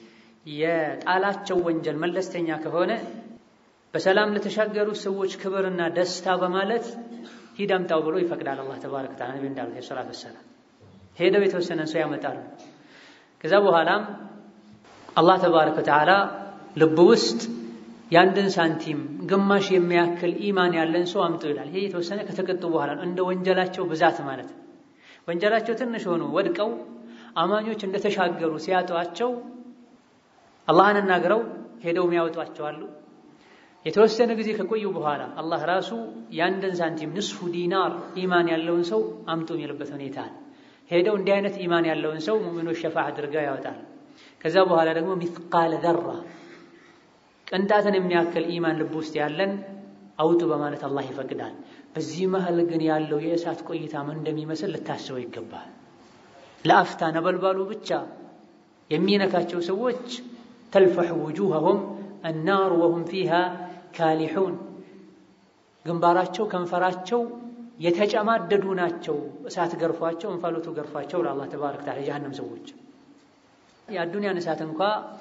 የጣላቸው ወንጀል መለስተኛ ከሆነ በሰላም ለተሻገሩ ሰዎች ክብርና ደስታ በማለት ሂድ አምጣው ብሎ ይፈቅዳል። አላህ ተባረከ ወተዓላ ነቢ እንዳሉት የሰላት ወሰላም ሄደው የተወሰነን ሰው ያመጣሉ። ከዛ በኋላም አላህ ተባረከ ወተዓላ ልብ ውስጥ የአንድን ሳንቲም ግማሽ የሚያክል ኢማን ያለን ሰው አምጡ ይላል። ይሄ የተወሰነ ከተቀጡ በኋላ እንደ ወንጀላቸው ብዛት ማለት ነው። ወንጀላቸው ትንሽ ሆኖ ወድቀው አማኞች እንደተሻገሩ ሲያጧቸው አላህን እናግረው ሄደው የሚያወጧቸው አሉ። የተወሰነ ጊዜ ከቆዩ በኋላ አላህ ራሱ የአንድን ሳንቲም ንስፉ ዲናር ኢማን ያለውን ሰው አምጡ የሚልበት ሁኔታ አለ። ሄደው እንዲህ አይነት ኢማን ያለውን ሰው ሙእሚኖች ሸፋ አድርገው ያወጣል። ከዛ በኋላ ደግሞ ሚስቃለ ዘራ ቅንጣትን የሚያክል ኢማን ልብ ውስጥ ያለን አውጡ በማለት አላህ ይፈቅዳል። በዚህ መሀል ግን ያለው የእሳት ቆይታ ምን እንደሚመስል ልታስበው ይገባል። ለአፍታ ነበልባሉ ብቻ የሚነካቸው ሰዎች ተልፈሑ ውጁሀሁም አናሩ ወሁም ፊሃ ካሊሑን ግንባራቸው ከንፈራቸው የተጨማደዱ ናቸው። እሳት ገርፏቸው እንፋሎቱ ገርፏቸው ለአላህ ተባረከ ወተዓላ የጀሃነም ሰዎች የአዱንያን እሳት እንኳ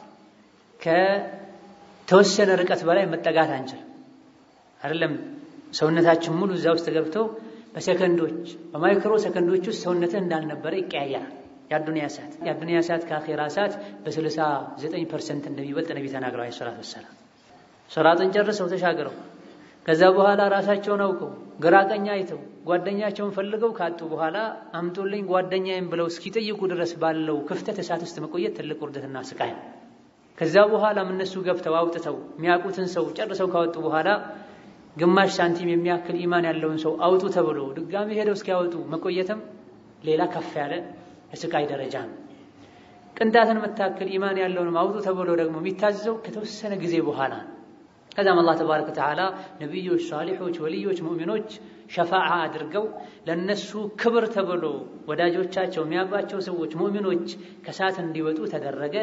ከተወሰነ ርቀት በላይ መጠጋት አንችልም። አይደለም ሰውነታችን ሙሉ እዛ ውስጥ ገብተው በሰከንዶች በማይክሮ ሰከንዶች ውስጥ ሰውነትህ እንዳልነበረ ይቀያየራል። የአዱንያ እሳት የአዱንያ እሳት ከአኼራ እሳት በስልሳ ዘጠኝ ፐርሰንት እንደሚበልጥ ነቢ ተናግረው ሰላት ወሰላም ሶራጥን ጨርሰው ተሻግረው ከዛ በኋላ ራሳቸውን አውቀው ግራ ቀኝ አይተው ጓደኛቸውን ፈልገው ካጡ በኋላ አምጦልኝ ጓደኛዬም ብለው እስኪጠይቁ ድረስ ባለው ክፍተት እሳት ውስጥ መቆየት ትልቅ ውርደትና ስቃይ ነው። ከዛ በኋላም እነሱ ገብተው አውጥተው የሚያውቁትን ሰው ጨርሰው ካወጡ በኋላ ግማሽ ሳንቲም የሚያክል ኢማን ያለውን ሰው አውጡ ተብሎ ድጋሚ ሄደው እስኪያወጡ መቆየትም ሌላ ከፍ ያለ የስቃይ ደረጃ ነው። ቅንጣትን መታክል ኢማን ያለውንም አውጡ ተብሎ ደግሞ የሚታዘዘው ከተወሰነ ጊዜ በኋላ ነው። ከዛም አላህ ተባረከ ወተዓላ ነቢዮች፣ ሷሊሖች፣ ወልዮች፣ ሙእሚኖች ሸፋዓ አድርገው ለነሱ ክብር ተብሎ ወዳጆቻቸው የሚያውቋቸው ሰዎች ሙእሚኖች ከእሳት እንዲወጡ ተደረገ።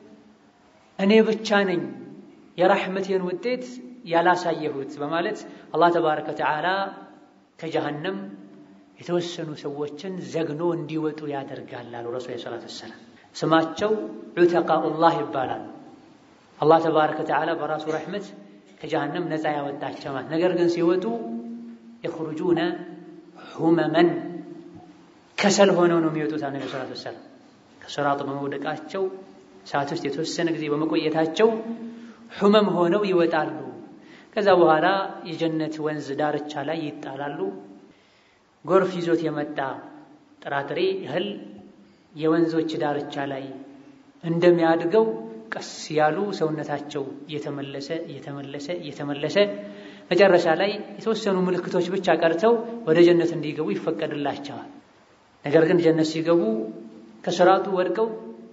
እኔ ብቻ ነኝ የራሕመቴን ውጤት ያላሳየሁት በማለት አላህ ተባረከ ወተዓላ ከጀሃነም የተወሰኑ ሰዎችን ዘግኖ እንዲወጡ ያደርጋል አሉ ረሱል ሰላት ወሰላም። ስማቸው ዑተቃኡላህ ይባላል። አላህ ተባረከ ወተዓላ በራሱ ረሕመት ከጀሃነም ነፃ ያወጣቸው ማለት ነገር ግን ሲወጡ የኽሩጁነ ሁመመን ከሰል ሆነው ነው የሚወጡት። ነቢ ሰላት ወሰላም ከሰራጥ በመውደቃቸው ሰዓት ውስጥ የተወሰነ ጊዜ በመቆየታቸው ሁመም ሆነው ይወጣሉ። ከዛ በኋላ የጀነት ወንዝ ዳርቻ ላይ ይጣላሉ። ጎርፍ ይዞት የመጣ ጥራጥሬ እህል የወንዞች ዳርቻ ላይ እንደሚያድገው ቀስ ያሉ ሰውነታቸው እየተመለሰ እየተመለሰ እየተመለሰ መጨረሻ ላይ የተወሰኑ ምልክቶች ብቻ ቀርተው ወደ ጀነት እንዲገቡ ይፈቀድላቸዋል። ነገር ግን ጀነት ሲገቡ ከስራቱ ወድቀው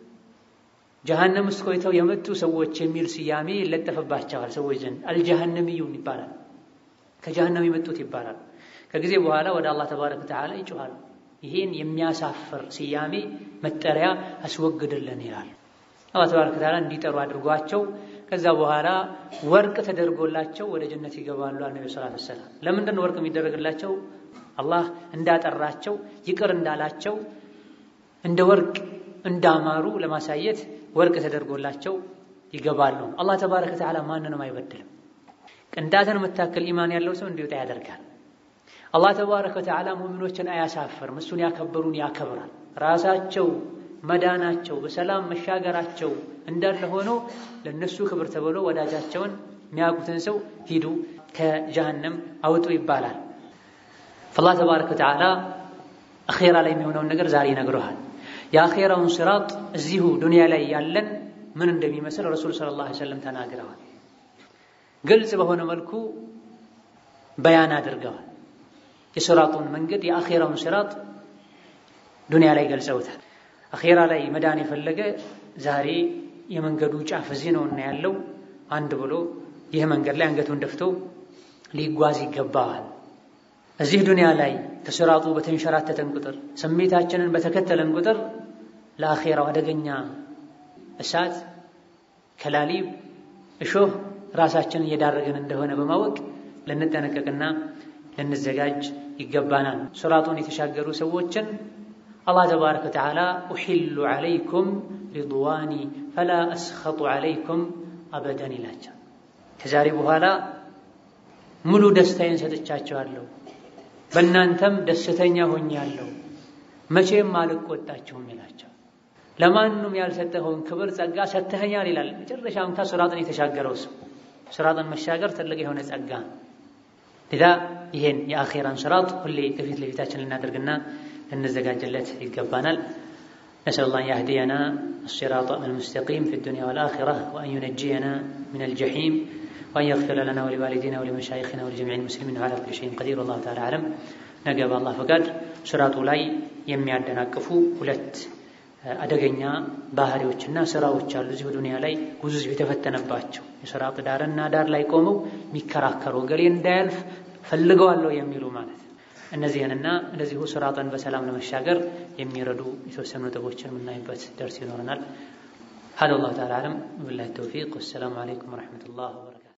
ጀሃነም ውስጥ ቆይተው የመጡ ሰዎች የሚል ስያሜ ይለጠፍባቸዋል። ሰዎች ዘንድ አልጀሃነሚዩን ይባላል። ከጀሃነም የመጡት ይባላል። ከጊዜ በኋላ ወደ አላህ ተባረከ ወተዓላ ይጮኻሉ። ይሄን የሚያሳፍር ስያሜ መጠሪያ አስወግድልን ይላል። አላህ ተባረከ ወተዓላ እንዲጠሩ አድርጓቸው ከዛ በኋላ ወርቅ ተደርጎላቸው ወደ ጀነት ይገባሉ። ነቢ ሰላት ወሰላም ለምንድን ነው ወርቅ የሚደረግላቸው? አላህ እንዳጠራቸው ይቅር እንዳላቸው እንደ ወርቅ እንዳማሩ ለማሳየት ወርቅ ተደርጎላቸው ይገባሉ። አላህ ተባረከ ወተዓላ ማንንም አይበድልም። ቅንጣትን መታከል ኢማን ያለው ሰው እንዲወጣ ያደርጋል። አላህ ተባረከ ወተዓላ ሙእሚኖችን አያሳፍርም። እሱን ያከበሩን ያከብራል። ራሳቸው መዳናቸው በሰላም መሻገራቸው እንዳለ ሆኖ ለነሱ ክብር ተብሎ ወዳጃቸውን የሚያውቁትን ሰው ሂዱ ከጀሃነም አውጡ ይባላል። አላህ ተባረከ ወተዓላ አኼራ ላይ የሚሆነውን ነገር ዛሬ ይነግረሃል። የአኼራውን ሲራጥ እዚሁ ዱንያ ላይ ያለን ምን እንደሚመስል ረሱል ሰለላሁ ዐለይሂ ወሰለም ተናግረዋል። ግልጽ በሆነ መልኩ በያን አድርገዋል። የሲራጡን መንገድ የአኼራውን ሲራጥ ዱንያ ላይ ገልጸውታል። አኼራ ላይ መዳን የፈለገ ዛሬ የመንገዱ ጫፍ እዚህ ነውና ያለው አንድ ብሎ ይህ መንገድ ላይ አንገቱን ደፍቶ ሊጓዝ ይገባዋል። እዚህ ዱንያ ላይ ከሲራጡ በተንሸራተተን ቁጥር ስሜታችንን በተከተለን ቁጥር ለአኼራው አደገኛ እሳት፣ ከላሊብ፣ እሾህ ራሳችንን እየዳረግን እንደሆነ በማወቅ ልንጠነቀቅና ልንዘጋጅ ይገባናል። ሲራጡን የተሻገሩ ሰዎችን አላህ ተባረከ ወተዓላ ኡሒሉ ዓለይኩም ሪድዋኒ ፈላ አስኸጡ ዓለይኩም አበደን ይላቸው። ከዛሬ በኋላ ሙሉ ደስታዬን ሰጥቻቸዋለሁ፣ በእናንተም ደስተኛ ሆኛለሁ፣ መቼም አልቆጣችሁም ይላቸው። ለማንም ያልሰጠኸውን ክብር ጸጋ ሰጥተኸኛል ይላል። መጨረሻ እንኳ ሲራጥን የተሻገረው ሰው ሲራጥን መሻገር ትልቅ የሆነ ጸጋ ሊዛ ይሄን የአኼራን ሲራጥ ሁሌ ከፊት ለፊታችን ልናደርግና ልንዘጋጅለት ይገባናል። ነስአል ላህ ያህዲየና አሲራጠ አልሙስተቂም ፊ ዱንያ ወልአኺራ ወአን ዩነጅየና ሚነል ጀሒም وأن يغفر لنا ولوالدينا ولمشايخنا ولجميع المسلمين على كل شيء قدير والله تعالى أعلم ነገ በአላህ ፈቃድ ስራቱ ላይ የሚያደናቅፉ ሁለት አደገኛ ባህሪዎችና ስራዎች አሉ። እዚሁ ዱንያ ላይ ብዙ ህዝብ የተፈተነባቸው የስራጥ ዳርና ዳር ላይ ቆመው የሚከራከሩ ገሌ እንዳያልፍ ፈልገዋለሁ የሚሉ ማለት እነዚህንና እንደዚሁ ስራጠን በሰላም ለመሻገር የሚረዱ የተወሰኑ ነጥቦችን የምናይበት ደርስ ይኖረናል። هذا والله تعالى أعلم بالله التوفيق والسلام عليكم ورحمة الله وبركاته